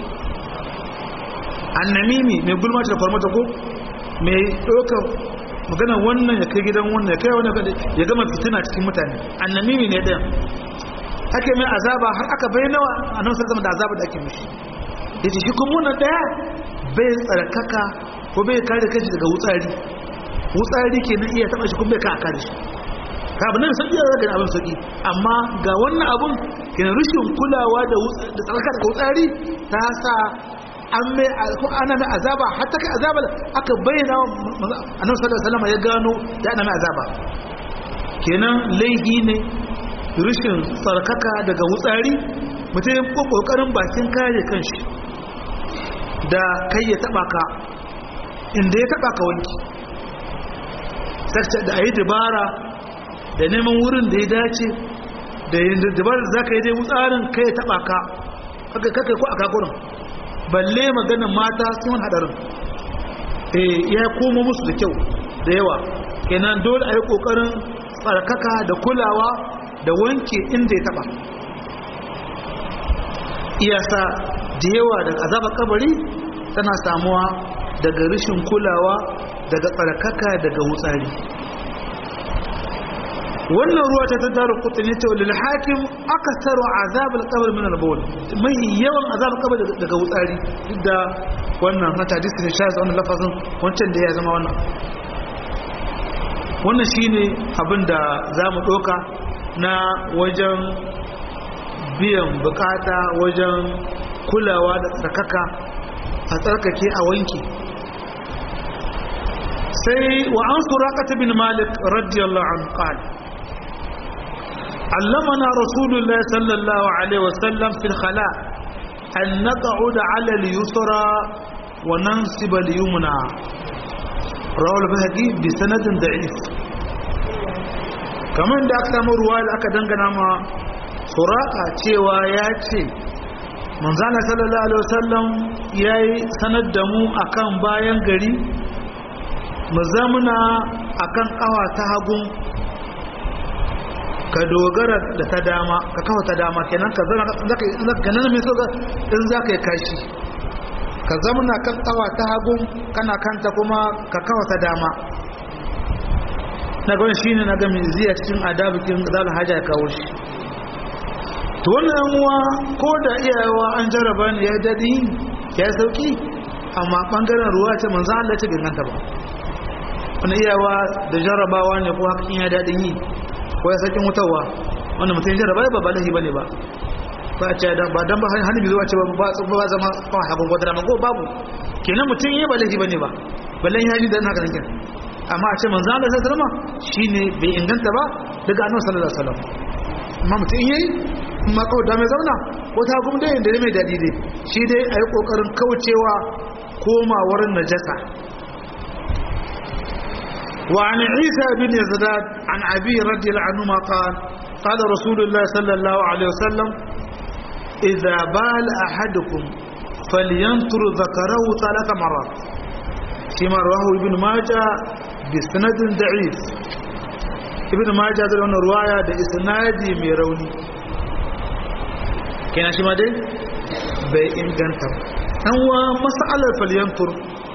annamimi mai gulma da farmata ko mai ɗaukar magana wannan ya kai gidan wannan ya kai wani ya gama fitina cikin mutane annamimi ne ɗayan ake mai azaba har aka bai nawa a nan sarkama da azaba da ake mishi ya ce shi kuma wannan ɗaya bai tsarkaka ko bai kare kashi daga wutsari wutsari ke na iya taɓa shi kuma bai ka a kare shi kafin nan sauƙi da zaka abin sauƙi amma ga wannan abun kina rushin kulawa da tsarkar da wutsari ta sa an mai ana mai azaba hatta kai azaba aka bayyana annabi sallallahu alaihi wasallam ya gano ya ana mai azaba kenan laihi ne rishin tsarkaka daga wutsari mutum kokarin bakin kare kanshi da kai ya taba ka inda ya taba ka wanki da ayi dabara da neman wurin da ya dace da yin dabarar za ka yi dai wutsarin kai ya taba ka kakai ko a kakurin balle maganin mata sun hadarin eh ya koma musu da kyau da yawa kenan dole a yi kokarin tsarkaka da kulawa da wanke inda ya taba iyasa da yawa daga azabar kabari tana samuwa daga rashin kulawa daga tsarkaka daga wutsari wannan ruwa ta tattara kutane ce wa lilhakim aka tsaro azabar kabar min albawl mai yawan azabar kabar daga wutsari duk da wannan na hadisi ne sha wannan lafazin wancan da ya zama wannan wannan shine abin da za mu ɗauka na wajen biyan bukata wajen kulawa da tsarkaka a tsarkake a wanki sai wa an suraqata bin malik radiyallahu anhu qala علمنا رسول الله صلى الله عليه وسلم في الخلاء أن نقعد على اليسرى وننصب اليمنى رواه البهقي بسند ضعيف kamar da aka samu ruwa da aka dangana ma suraka cewa ya ce manzana sallallahu alaihi wasallam ya yi sanar da mu akan bayan gari mu zamuna akan kawa ta hagun ka dogara da ta dama ka kawo ta dama kenan ka zana ka nan mai so in za ka yi kashi ka zamuna kan kawa ta hagun kana kanta kuma ka kawo ta dama na gani shi ne na gami ziya cikin adabikin zala hajja ya kawo shi to wannan yamuwa ko da iyayewa an jarraba ne ya daɗi ya sauki amma ɓangaren ruwa ce manzan Allah ce ganganta ba wani iyawa da jarrabawa ne ko hakan ya daɗin yi ko ya sauƙin wutarwa wanda mutum ya jarraba ba ba lahi ba ne ba ba a ce ba don ba hannu bizuwa ce ba zama kawai hakan ko dama ko babu kenan mutum yi ba lahi ba ne ba ballan ya ji da na ganin kenan amma a ce manzo Allah sallallahu alaihi wasallam shine bai inganta ba daga annabi sallallahu alaihi wasallam amma mutum yayi amma kawai da mai zauna ko ta gum dai da mai dadi dai shi dai ayi kokarin kaucewa komawar najasa wa an Isa bin Yazdad an Abi radiyallahu anhu ma qala qala Rasulullah sallallahu alaihi wasallam idza bal ahadukum falyantur dhakarahu thalath marat كما رواه ابن ماجه بسند ضعيف ابن ماجه da wannan ruwaya da isnadi mai rauni kenan shi ma dai bai inganta dan wa mas'alar falyantur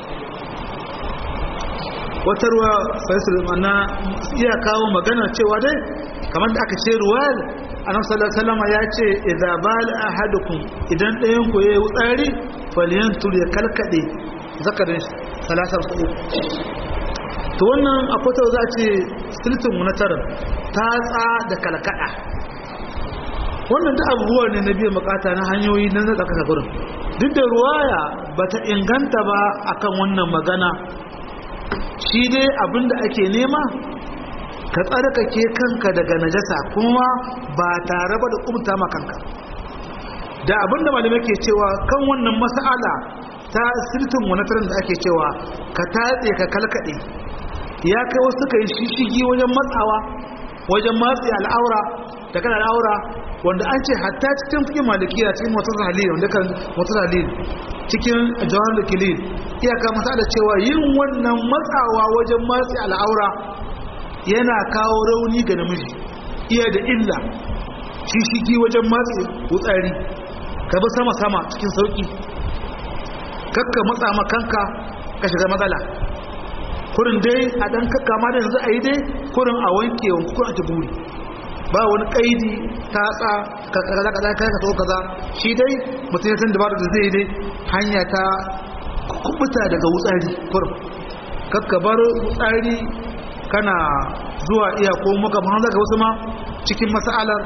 wata ruwa faisal mana iya kawo magana cewa dai kamar da aka ce ruwayar annabi sallallahu alaihi wasallam ya ce idza bal ahadukum idan ɗayan ku yayi wutsari falyantur ya kalkade zakarin salasar su to wannan akwai ta za a ce siltin munatarar ta tsa da kalkada wannan da abubuwa ne na biyan bukata na hanyoyi na zaka kasa gurin duk da ruwaya ba ta inganta ba akan wannan magana shi dai abinda ake nema ka tsarkake kanka daga najasa kuma ba tare ba da kumta ma kanka da abinda malamai ke cewa kan wannan mas'ala ta sirtin monitorin da ake cewa ka tatse ka kalkade ya kai wasu ka yi shishigi wajen matsawa wajen matsi al'aura da kan al'aura wanda an ce hatta cikin fikin malikiya cikin motar halil wanda kan motar halil cikin jawar da kilil iyaka masa da cewa yin wannan matsawa wajen matsi al'aura yana kawo rauni ga namiji iya da illa shishigi wajen matsi wutsari ka bi sama-sama cikin sauki kakka matsa makanka ka shiga matsala kurin dai a dan kakka ma da yanzu a yi dai kurin a wanke wanku kurin a ta buri ba wani kaidi ta tsa kaza kaza kai ka so kaza shi dai mutum ya san dabarar da zai dai hanya ta kubuta daga wutsari kurin kakka bar wutsari kana zuwa iya ko maka ma zaka wasu ma cikin mas'alar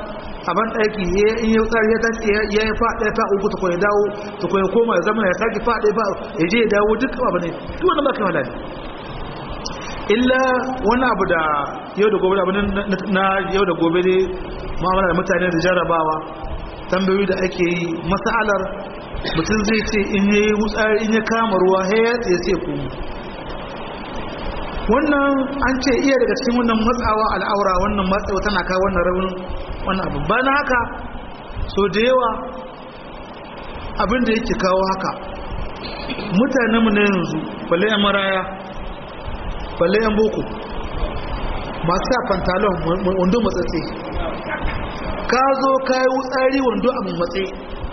a ban ɗaki in yi tsari ya tashi ya yi faɗa ta uku ta kwaye dawo ta kwaye koma ya zama ya sake faɗa ba ya je ya dawo duk abu ne duk wani ba kai malali illa wani abu da yau da gobe abu na yau da gobe ne mu'amala da mutane da jarrabawa tambayoyi da ake yi masalar mutum zai ce in yi wutsari in ya kama ruwa ya tsaye sai kuma wannan an ce iya daga cikin wannan matsawa al'aura wannan matsawa tana kawo wannan rabin wannan abu ba na haka so da yawa abin da yake kawo haka mutanenmu na yanzu balle yan maraya balle yan boko masu sa pantalon wando matsatse ka zo ka yi wutsari wando a matse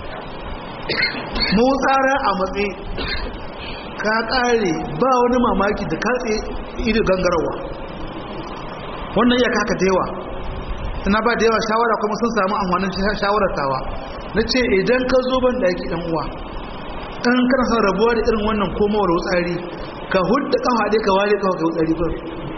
mawutsara a matse ka kare ba wani mamaki da katse ido gangarawa wannan iya kaka da yawa ina ba da yawa shawara kuma sun samu amfanin shawarar tawa na ce idan ka zo ban daki dan uwa kan kana son rabuwa da irin wannan komawar wutsari ka hudda kafa dai ka ware kafa ka wutsari gurin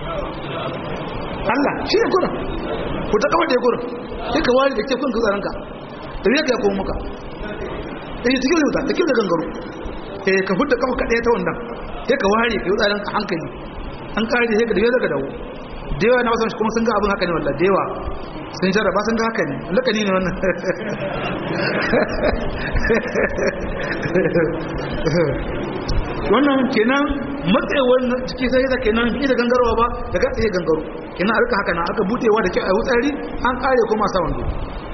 Allah shi ne gurin ku ta kafa da gurin sai ka ware da ke kun gutsaranka da ya ka komo maka eh cikin da ta cikin da gangaro eh ka hudda kafa ka ta wannan sai ka ware ka wutsaran a hankali an kare sai ka dawo daga dawo da yawa na wasan kuma sun ga abin haka ne wallahi da yawa sun jarraba sun ga haka ne lakani ne wannan wannan kenan matsayewar ciki sai da kenan bi da gangarwa ba daga tsaye gangaro kenan a rika haka na aka budewa da kyau a wutsari an kare kuma sa wando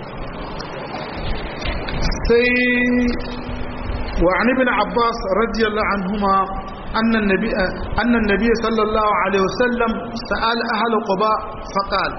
sai wa an ibn abbas radiyallahu anhuma أن النبي أن النبي صلى الله عليه وسلم سأل أهل قباء فقال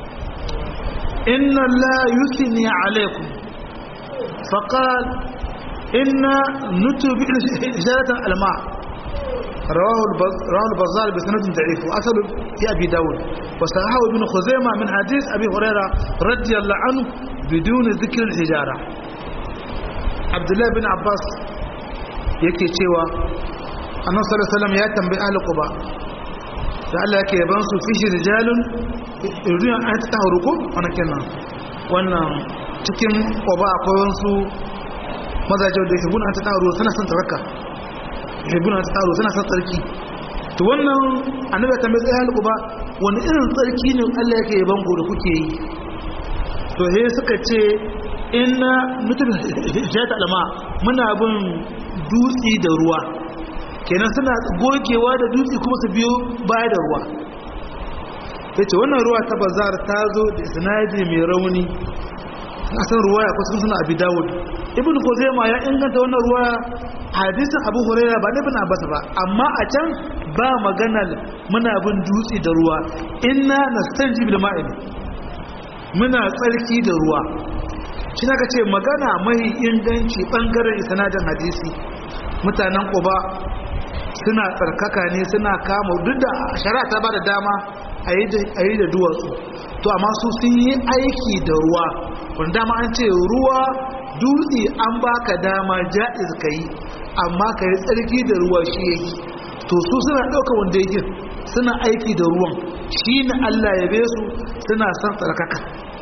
إن الله يثني عليكم فقال إن نتب إجارة الماء رواه رواه البزار بسند ضعيف وأصل في أبي داود وصححه ابن خزيمة من حديث أبي هريرة رضي الله عنه بدون ذكر الحجارة عبد الله بن عباس yake cewa annabi sallallahu alaihi wasallam ya tambayi ahli quba da Allah yake yaban su fishi rijalun yuriyan an ta taharuku wannan kenan wannan cikin quba akwai wasu mazaje da yake guna ta taharu suna son taraka yake guna ta taharu suna son tsarki to wannan annabi ya tambayi ahli quba wani irin tsarki ne Allah yake yaban ku da kuke yi to he suka ce inna mutum jata alama muna bin dutsi da ruwa kenan suna gogewa da dutse kuma su biyo baya da ruwa ya ce wannan ruwa ta bazar ta zo da sinadi mai rauni a san ruwa ya kusa suna abi dawud ibn kuzema ya inganta wannan ruwa hadisin abu huraira ba ibn abbas ba amma a can ba maganar muna bin dutse da ruwa inna nastanji bil ma'in muna tsarki da ruwa shi ka ce magana mai inganci bangaren sanadin hadisi mutanen quba suna tsarkaka ne suna kama duk da shari'a ta ba da dama a yi da duwatsu to amma su sun yi aiki da ruwa wanda dama an ce ruwa dutse an baka dama ja'iz ka yi amma ka yi tsarki da ruwa shi yake to su suna ɗauka wanda yake suna aiki da ruwan shi ne allah ya be su suna son tsarkaka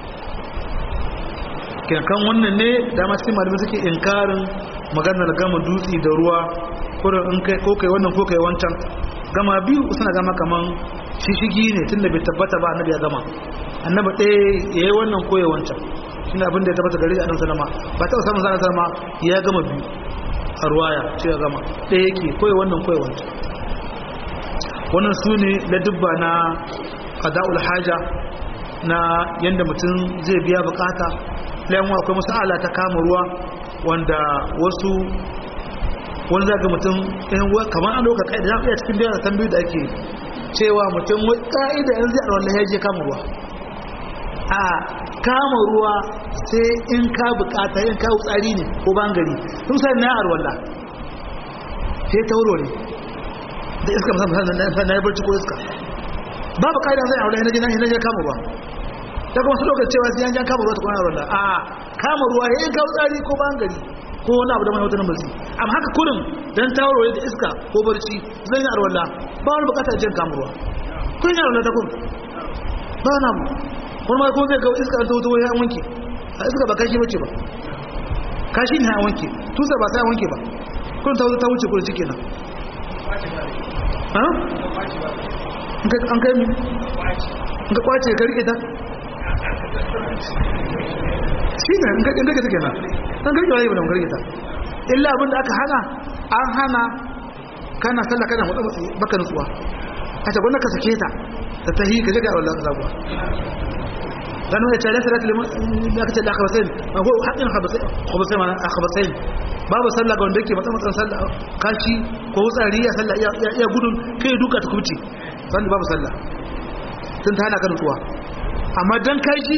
kan wannan ne dama cikin malamai suke inkarin maganar gama dutse da ruwa kurin in kai ko kai wannan ko kai wancan gama biyu suna gama kaman shishigi ne tunda bai tabbata ba annabi ya gama annabi ɗaya yayi wannan ko ya wancan shine abin da ya tabbata gare annabi sallama ba ta samun zan sallama ya gama biyu a ruwaya ce ya gama ɗaya yake ko ya wannan ko ya wancan wannan su ne na dubba na qada'ul haja na yanda mutum zai biya bukata layan akwai masala ta kama ruwa wanda wasu wani zaga mutum kamar an doka ka'ida ya fiye cikin biyar tambayi da ake cewa mutum ka'ida yanzu a wanda ya je kama ruwa a kama ruwa sai in ka bukata yin kawo tsari ne ko bangare sun sai na arwalla sai tauro ne da iska musamman na ya barci ko iska babu ka'ida zai aure na je kama ruwa ta kuma su lokacin cewa sai an jan kama ruwa ta kuma arwalla a kama ruwa ya yin kawo tsari ko bangare ko wani abu da mai wata nambazi amma haka kurin don tawarware da iska ko barci zan yi arwalla ba wani bukatar jin kamarwa kun yi arwalla ta kun ba wani abu wani ma kuma zai ga iska ta wuta wani wanki a iska ba kashi bace ba kashi ne a wanke tusa ba sai a wanke ba kun ta ta wuce kurci kenan ha an kai mi in ka kwace ka rike ta shi ne in ka rike ta kenan an rike wani ba da rike ta illa abin da aka hana an hana kana sallah kana hudu baka nutsuwa a ta gwanda ka sake ta ta tahi ka jaga wallah zabuwa gano ya tare salatu liman ya kace da khabasain ko haƙin khabasain ma khabasain babu sallah ga wanda yake matsa matsan sallah kashi ko wutsari ya sallah ya gudun kai duka ta kubce sannan babu sallah tun ta hana ka nutsuwa amma dan kashi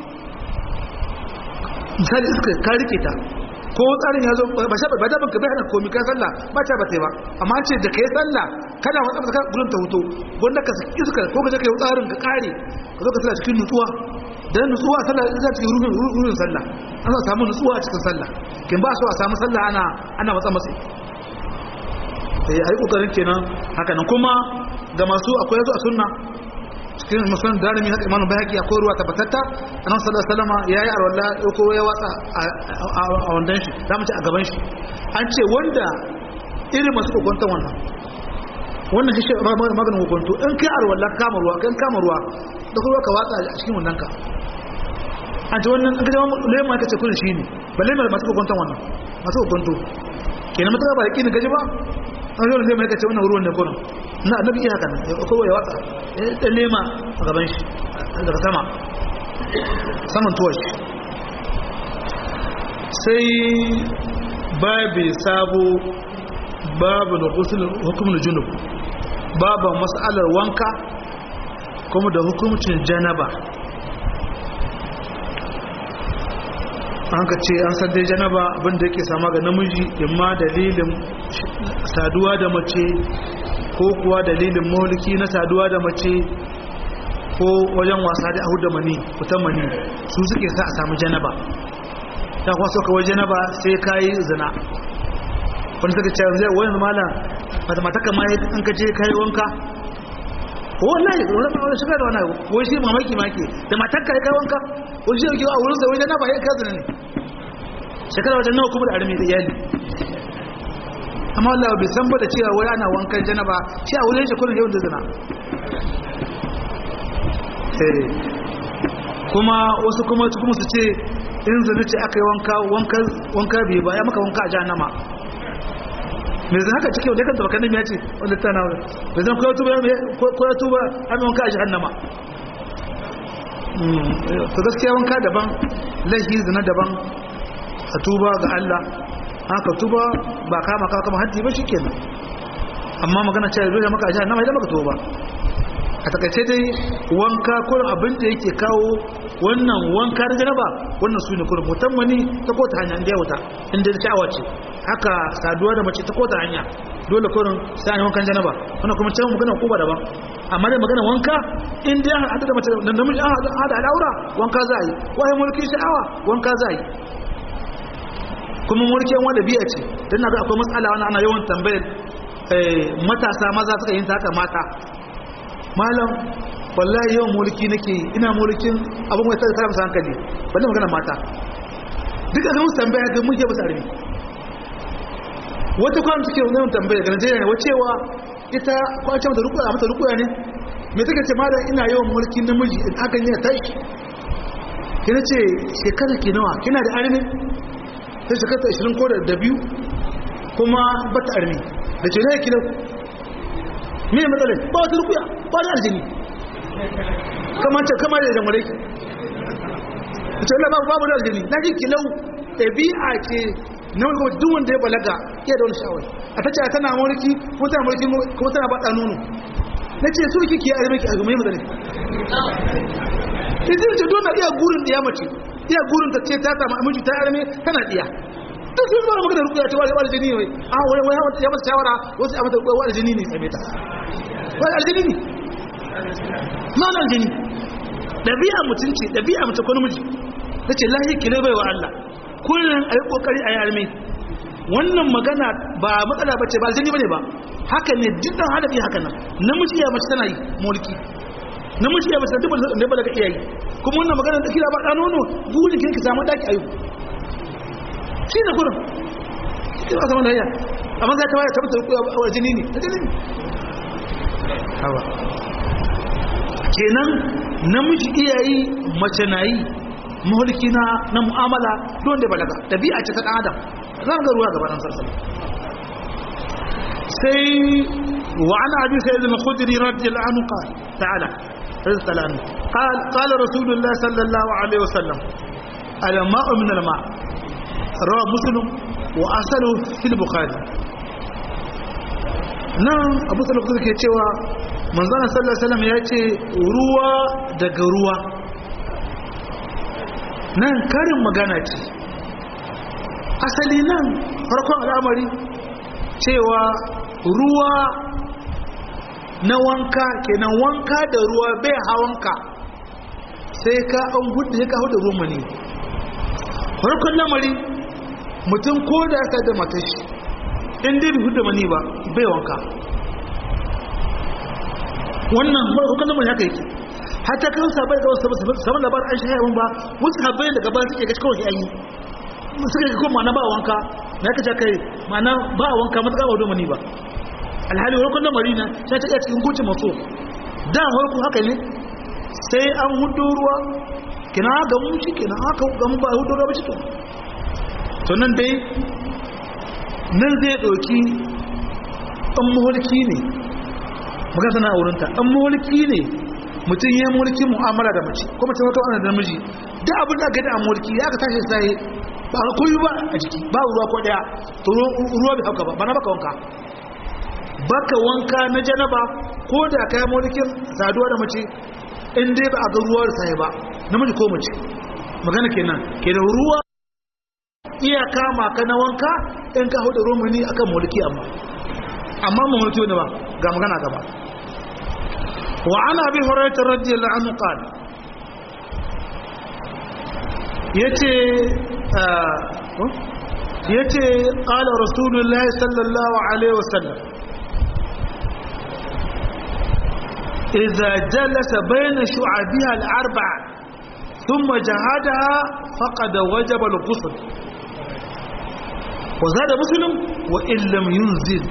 misali iska ka rike ta ko tsarin ya zo ba sha ba da banka bai hana komi ka sallah ba ta ba sai ba amma an ce da kai sallah kana wata maka gurin ta huto wanda ka saki iska ko ka je kai tsarin ka kare ka zo ka sallah cikin nutsuwa dan nutsuwa sallah za ta yi ruhin ruhin sallah an za samu nutsuwa a cikin sallah kin ba so a samu sallah ana ana matsa matsi eh ai kokarin kenan haka nan kuma ga masu akwai yazo a sunna cikin musulun darimi haka imanu bayaki akwai ruwa tabbatatta annabi sallallahu alaihi wasallam yayi arwalla ko ya watsa a wandan shi zamu ci a gaban shi an ce wanda irin masu kokonta wannan wannan shi maganin kokonto in kai arwalla kama ruwa kan kama ruwa da kuma ka watsa a cikin wannan ka an ce wannan an kaje lema kace kullun shi ne balle mai masu kokonta wannan masu kokonto kenan mutaka ba yaki ne gaji ba an zo lema kace wannan ruwan ne kullun na annabi iya haka nan ko ya watsa ya lema a gaban shi daga sama saman tuwar shi sai babu sabo babu da hukumin junub babu matsalar wanka kuma da hukumcin janaba an ka ce an san dai janaba abinda yake sama ga namiji imma dalilin saduwa da mace ko kuwa dalilin mulki na saduwa da mace ko wajen wasa da ahu da mani fitan mani su suke sa a samu janaba ta kuwa so kawai janaba sai ka yi zina wani suka ce zai wani malam mata mata kama an ka je ka yi wanka wallahi wani wani shiga da wani wani shi mamaki maki da matar ka yi kai wanka wani shi yau a wurin sa wani janaba ya ka zina ne shekara wajen nawa kuma da armi da iyali amma Allah bai san ba da cewa wai ana wankan janaba shi a wurin shi kullun yawan da zina kuma wasu kuma su kuma su ce in zina ce aka yi wanka wanka wanka bai ba ya maka wanka a jahannama me zan haka cikin wanda kan tabakan ya ce wanda ta na me zan koya tuba ko ya tuba an wanka a jahannama to gaskiya wanka daban lahi zina daban a tuba ga Allah haka tuba ba kama ka kama haddi ba shikenan amma magana cewa dole maka ajiya na mai da maka tuba a takaice dai wanka kurin abin da yake kawo wannan wanka da janaba wannan su ne kurin mutan mani ta kota hanya inda ya wuta inda da sha'awa ce haka saduwa da mace ta kota hanya dole kurin sai an wankan janaba wannan kuma cewa magana kuba daban amma dai magana wanka in dai an hada da mace da namiji an hada al'aura wanka za a yi wai mulki sha'awa wanka za a yi kuma mulkin wanda biya ce don na ga akwai matsala wani ana yawan tambayar matasa maza suka yin ta haka mata malam wallahi yawan mulki nake ina mulkin abin wata da karamsa hankali wanda magana mata duk da musu tambaya ga muke basu armi wata kwan suke yawan tambaya ga Najeriya ne wacewa ita kwace mata rukuya mata rukuya ne me take ce malam ina yawan mulkin namiji in hakan yana tashi kina ce shekara ki nawa kina da armi sai shekara 20 ko da biyu kuma bata armi da ce ne kina me matsalai ba wata rukuya ba da aljini kamar ce kamar da jamare ki ita Allah babu babu da aljini na ji kilau ɗabi'a ce na wani kuma duk wanda ya balaga iya da wani sha'awai a ta ce tana mulki kuma tana mulki kuma tana baɗa nono na ce su kike a miki a mai matsalai ita ce don na iya gurin da ya mace iya gurin ta ce ta samu aminci ta arme tana iya duk sun fara magana rukuya ta wani aljini ne a wani wani ya mata shawara wasu a mata wani aljini ne same ta wani aljini ne ma na aljini ɗabi'a mutunci ɗabi'a mutu ko namiji ta ce lahi kile bai wa Allah kullum a yi ƙoƙari a yi arme wannan magana ba matsala ba ce ba aljini ba ne ba haka ne duk ɗan hadafi haka nan namiji ya mace tana yi mulki namiji ya bata duba da ba daga iyayi kuma wannan magana da kira ba da nono buri kin ki samu daki ayu shi ne gurin kira samu da ya amma ga ta waya tabbata ku a jini ne jini ne hawa kenan namiji iyayi mace nayi mulki na na mu'amala don da balaga dabi'a ce ta dan adam zan ga ruwa gaban sallallahu sai wa ana abi sayyid al-khudri radiyallahu anhu qala ta'ala رضي الله عنه قال قال رسول الله صلى الله عليه وسلم الماء من الماء رواه مسلم واصله في البخاري nan abu sallallahu alaihi ke cewa manzon sallallahu alaihi wasallam ya ce ruwa daga ruwa nan karin magana ce asali nan farkon al'amari cewa ruwa na wanka kenan wanka da ruwa bai hawanka sai ka an hudu ya kawo da ruwa ne farkon lamari mutum ko da aka da matashi in dai bi hudu mani ba bai wanka wannan farkon lamari haka yake hata kan sabai da wasu saman labar an shaya ba wasu habai da gaba suke gaci kawai ayi suka yi kuma na ba wanka na kaca kai mana ba wanka matuƙa ba domani ba alhali warkon da marina sai ta iya cikin gucin maso da harku haka ne sai an hudu ruwa kina ga mu shi kina haka ga mu ba hudu ruwa ba cikin to nan dai nan zai ɗauki ɗan mulki ne muka sana a wurinta ɗan mulki ne mutum ya mulki mu'amala da mace kuma ta wata wani da miji da abin da aka da a mulki ya ka tashi sai ba ka koyi ba a jiki ba ruwa ko daya to ruwa bai hauka ba ba na baka wanka baka wanka na janaba ko da kai mulkin saduwa da mace in dai ba a ga ruwa da sai ba namiji ko mace magana kenan kenan ruwa iya kama ka na wanka in ka hudu romani akan mulki amma amma mu mulki ne ba ga magana gaba wa ana bi hurairah radiyallahu anhu qala yace yace qala rasulullahi sallallahu alaihi wasallam إذا جلس بين شعبها الأربعة ثم جهادها فقد وجب الغسل وزاد مسلم وإن لم ينزل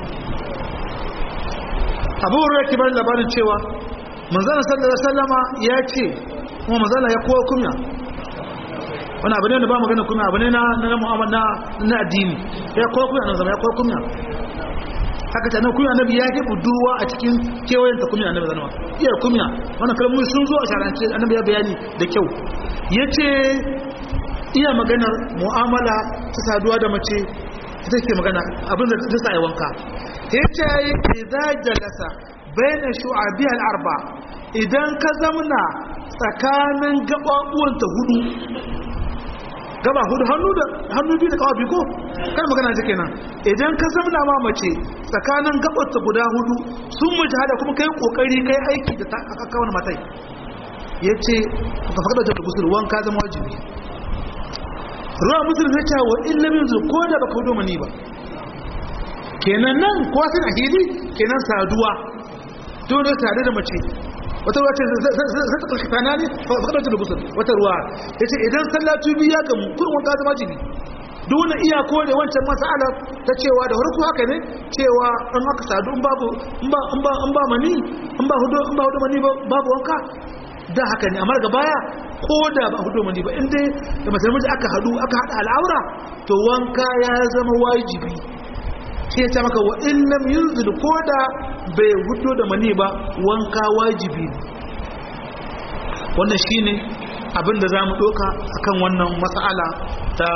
abu hurra kibar labarin cewa manzana sallallahu alaihi wasallama ya ce kuma manzana ya kowa kunya wani abu ne da ba magana kunya abu ne na na mu'amala na addini ya kowa kunya nan zama ya kowa kunya haka ta nan kunya annabi ya ke budurwa a cikin kewayen ta kunya annabi zanama iya kunya wannan kalmomi sun zo a sharance annabi ya bayani da kyau yace iya maganar mu'amala ta saduwa da mace ita ke magana abin da ta sa wanka yace idza jalasa baina shu'abi al-arba idan ka zamna tsakanin gababuwan ta hudu gaba hudu hannu da hannu biyu da kawa biyu ko kan magana ce kenan idan ka zamna ma mace tsakanin gabar ta guda hudu sun mu hada kuma kai kokari kai aiki da aka kawo matai yace ka fada da gusul wanka zama wajibi ruwa musulun ya ce wa illamin zu ko da baka hudu mani ba kenan nan kowa sun a hili kenan saduwa dole tare da mace wata ruwa ce zai ta ƙarfi fana ne faɗa da gusul wata ruwa ya ce idan sallatu biya ga kurin wanka zama jini dole iya kore wancan masala ta cewa da harku haka ne cewa an haka sadu in babu in ba mani in ba hudu mani babu wanka da haka ne amma daga baya ko da ba hudu mani ba inda da mace namiji aka hadu aka hada al'aura to wanka ya zama wajibi sai ta maka wa in lam yunzil ko da bai hudu da mani ba wanka wajibi wannan shine abin da zamu doka akan wannan mas'ala ta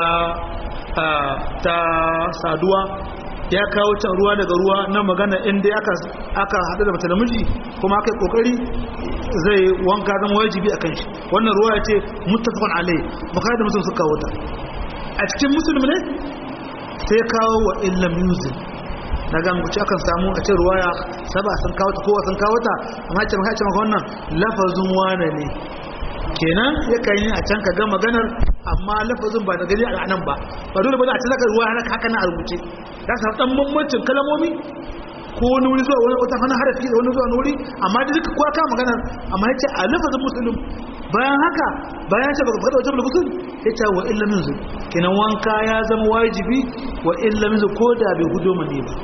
ta saduwa ya kawo can ruwa daga ruwa na magana inda aka aka hadu da mace namiji kuma aka yi kokari zai wanka zama wajibi akan shi wannan ruwa ya ce muttafaqun alai bukhari da muslim suka kawo ta a cikin muslim ne sai kawo wa illa music na ga muku akan samu a ce ruwaya saba sun kawo ta kowa sun kawo ta amma ce maka ce maka wannan lafazin wane ne kenan ya kan yi a can ka ga maganar amma lafazin ba da gani a nan ba ba dole ba za a ci zaka ruwa haka na a rubuce za ka dan bambancin kalamomi ko wani wuri zuwa wani wata hana harafi da wani zuwa wani wuri amma da duka kowa kama magana amma ya ce a lafazin musulun bayan haka bayan ce baka faɗa wajen musulun ya ce wa illa min zu kenan wanka ya zama wajibi wa illa min zu ko da bai gudo mani ba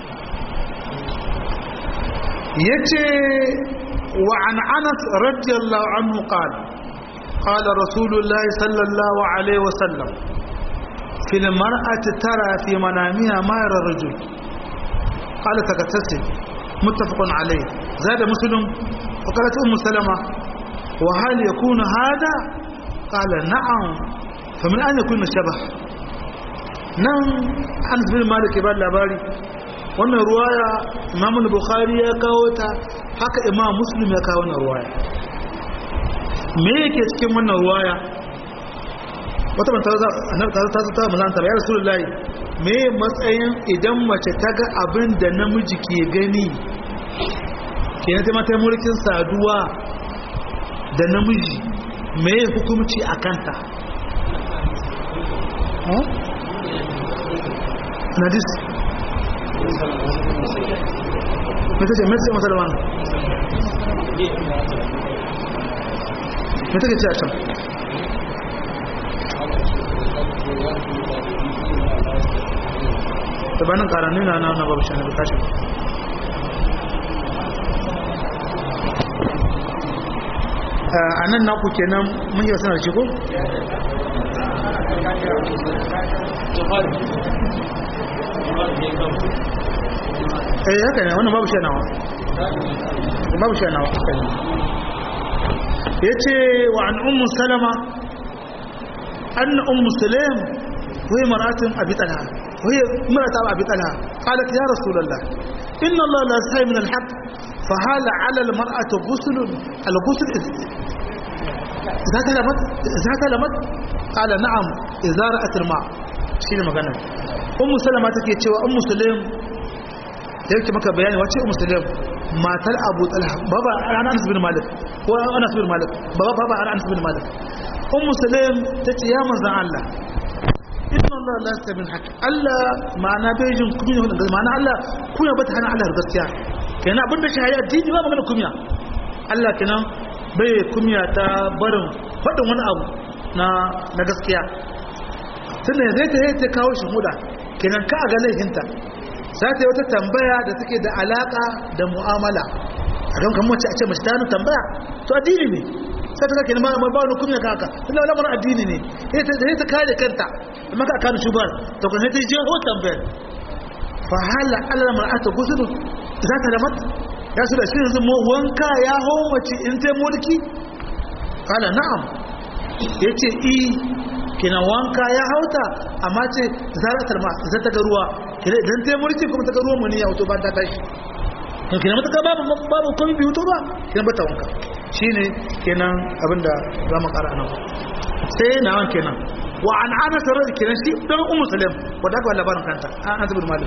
ya ce wa an anas radiyallahu anhu qala qala rasulullahi sallallahu alaihi wasallam في المرأة ترى في منامها ما يرى الرجل قال تغتسل متفق عليه زاد مسلم وقالت أم سلمة وهل يكون هذا قال نعم فمن أين يكون الشبه نعم أنس بن مالك بن لاباري wannan ruwaya imam bukhari ya kawo ta haka imam muslim ya kawo wannan ruwaya me yake cikin wannan ruwaya wata ban ta ta ta mazanta ya rasulullahi me matsayin idan mace ta ga abin da namiji ke gani ke na taimata mulkin saduwa da namiji me hukumci a kanta nadis mata ce mata ce masalman mata ke ce a can tabanin karanu na na na babu shi na bukashin a nan naku kenan mun yi sanar shigo? eh haka ne wannan babu shanawa babu shanawa ya ce wa an ummu salama an ummu salam wai maratun abi talha وهي امرأة أبي طلحة قالت يا رسول الله إن الله لا يستحي من الحق فهل على المرأة غسل الغسل إذا تلمت إذا تلمت قال نعم إذا رأت الماء شيء مغنى أم سلمة تكي تشوى أم سليم yake maka bayani wace ummu sulaim matar abu talha baba ana anas bin malik ko anas bin malik baba baba ana anas bin malik ummu sulaim tace ya manzon Allah inna Allah la yastabil haqq Allah ma'ana bai jin kunya wannan ma'ana Allah kunya bata hana Allah gaskiya kenan abin da shahaya addini ba magana kunya Allah kenan bai kunya ta barin faɗin wani abu na na gaskiya tunda zai ta ta kawo shi huda kenan ka ga laifinta za ta yi wata tambaya da take da alaka da mu'amala a kan kan mace a ce mace ta hannu tambaya to addini ne sai ta kake ma ba wani kunya kaka tunda lamarin addini ne sai ta kare kanta amma ka kanu shubar to kan sai je ho tambayar fa hala ala mar'ata gusulu za ta lamat ya su da shi yanzu mu wanka ya ho mace in ta mulki kala na'am yace i kina wanka ya hauta amma ce zaratar ma za ta ga ruwa kina idan ta mulki kuma ta ga ruwan mani ya wuto ba ta tashi to kina mata babu babu komai biyu to ba kina bata wanka shine kenan abinda za mu ƙara nan sai na wan kenan wa an ana tare da kenan shi dan ummu salam wanda aka labarin kanta an zubar malik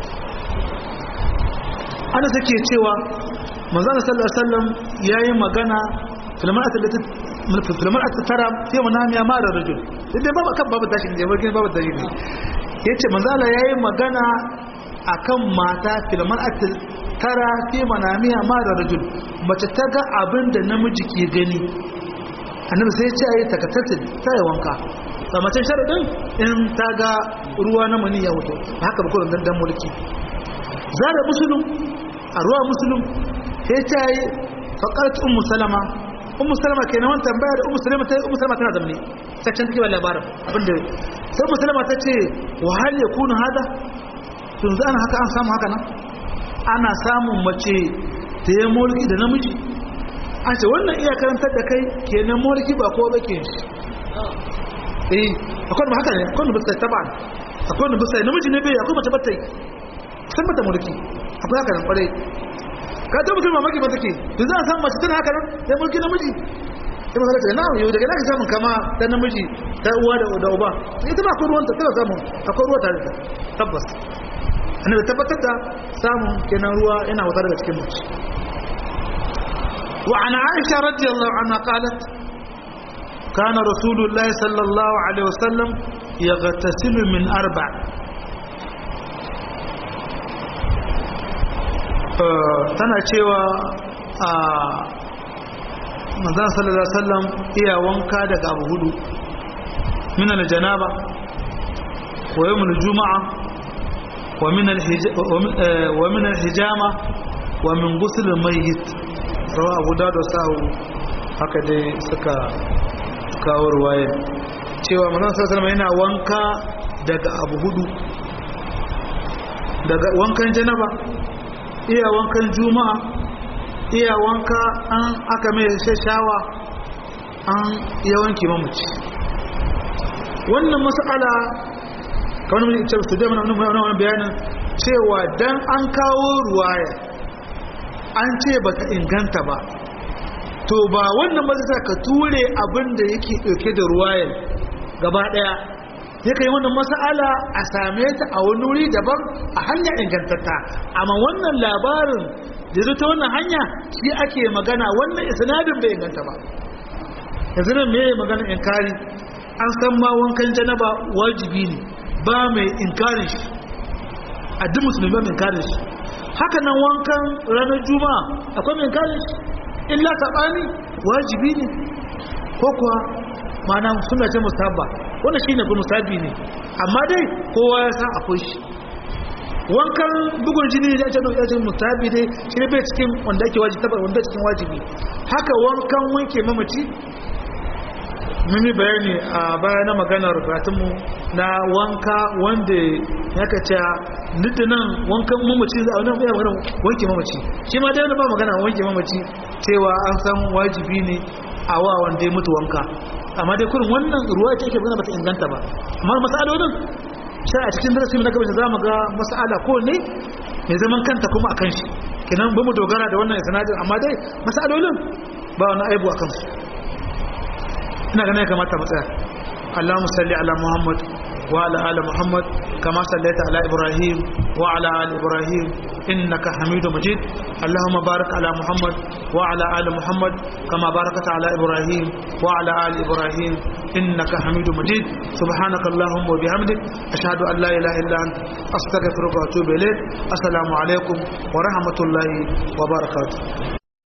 ana take cewa manzon sallallahu alaihi wasallam yayi magana filmar asibiti filmar asibiti tara sai manamiya mara rajul idan babu kan babu tashi ne babu babu tashi ne yace manzala yayi magana akan mata filmar asibiti tara sai manamiya mara rajul mace ta ga abin da namiji ke gani annabi sai ya ce ayi takatatin ta yi wanka ba mace sharadin in ta ga ruwa na mani ya wuto haka ba kullum dan mulki zara musulun a ruwa musulun sai ta yi faƙart ummu salama ummu salama ke nawan tambaya da ummu salama ta yi ummu salama tana zamne ta can take labarin abinda sai ummu salama ta ce wa hal ya kuna hada tun za haka an samu haka nan ana samun mace ta yi mulki da namiji a ce wannan iya karantar da kai kenan mulki ba ko bake shi eh akwai da haka ne akwai da bisa taba akwai da bisa namiji ne bai akwai mace bata yi san mata mulki akwai haka nan kwarai ka ta mutum mamaki ba take to za a samu mace tana haka nan sai mulki namiji sai ba ta na yau daga naka samun kama ta namiji ta uwa da da uba ita ba akwai ruwan ta tana samun akwai ruwa tare da tabbas annabi tabbatar da samun kenan ruwa yana wutar daga cikin mace wa ana aisha radiyallahu anha qalat كان رسول الله صلى الله عليه وسلم يغتسل من أربع tana cewa a manzan sallallahu alaihi wasallam iya wanka daga abu hudu min aljanaba wa yawm aljuma'a wa min wa min alhijama wa min ghusl almayyit rawa abu dawud sahu haka dai suka kawo ruwaya cewa manzan sallallahu alaihi wasallam yana wanka daga abu hudu daga wankan janaba iya wankan juma'a iya wanka an aka mai shashawa an iya wanke mamaci wannan mas'ala kamar mun ce su da mana wannan bayanin cewa dan an kawo ruwaya an ce baka inganta ba to ba wannan ba zai ka ture abin da yake dauke da ruwayar gaba daya ya kai wannan mas'ala a same ta a wani wuri daban a hanya ingantatta amma wannan labarin da zai ta wannan hanya shi ake magana wannan isnadin bai inganta ba yanzu nan me magana inkari an san ma wankan janaba wajibi ne ba mai inkarin shi a duk musulmi ba mai inkarin shi haka nan wankan ranar juma'a akwai mai inkarin shi illa sabani wajibi ne ko kuwa ma'ana suna ce musabba wannan shine kuma musabi ne amma dai kowa ya san akwai shi wankan bugun jini da ake dauka cikin musabi dai shi ne bai cikin wanda ake wajibi tabar wanda cikin wajibi haka wankan wanke mamaci mun yi bayani a baya na maganar mu na wanka wanda ya ka ce nan wankan mamaci za a wani bayan magana wanke mamaci shi ma dai wani ba magana wanke mamaci cewa an san wajibi ne a wa wanda ya mutu wanka amma dai kurin wannan ruwa ce ake magana bata inganta ba amma masalolin sai a cikin darasi na gaba za mu ga masala ko ne mai zaman kanta kuma a kan shi kenan ba mu dogara da wannan sanadin amma dai masalolin ba wani aibu a kansu ina ganin ya kamata mu tsaya اللهم صل على محمد وعلى آل محمد كما صليت على إبراهيم وعلى آل إبراهيم إنك حميد مجيد اللهم بارك على محمد وعلى آل محمد كما باركت على إبراهيم وعلى آل إبراهيم إنك حميد مجيد سبحانك اللهم وبحمدك أشهد أن لا إله إلا أنت أستغفرك وأتوب إليك السلام عليكم ورحمة الله وبركاته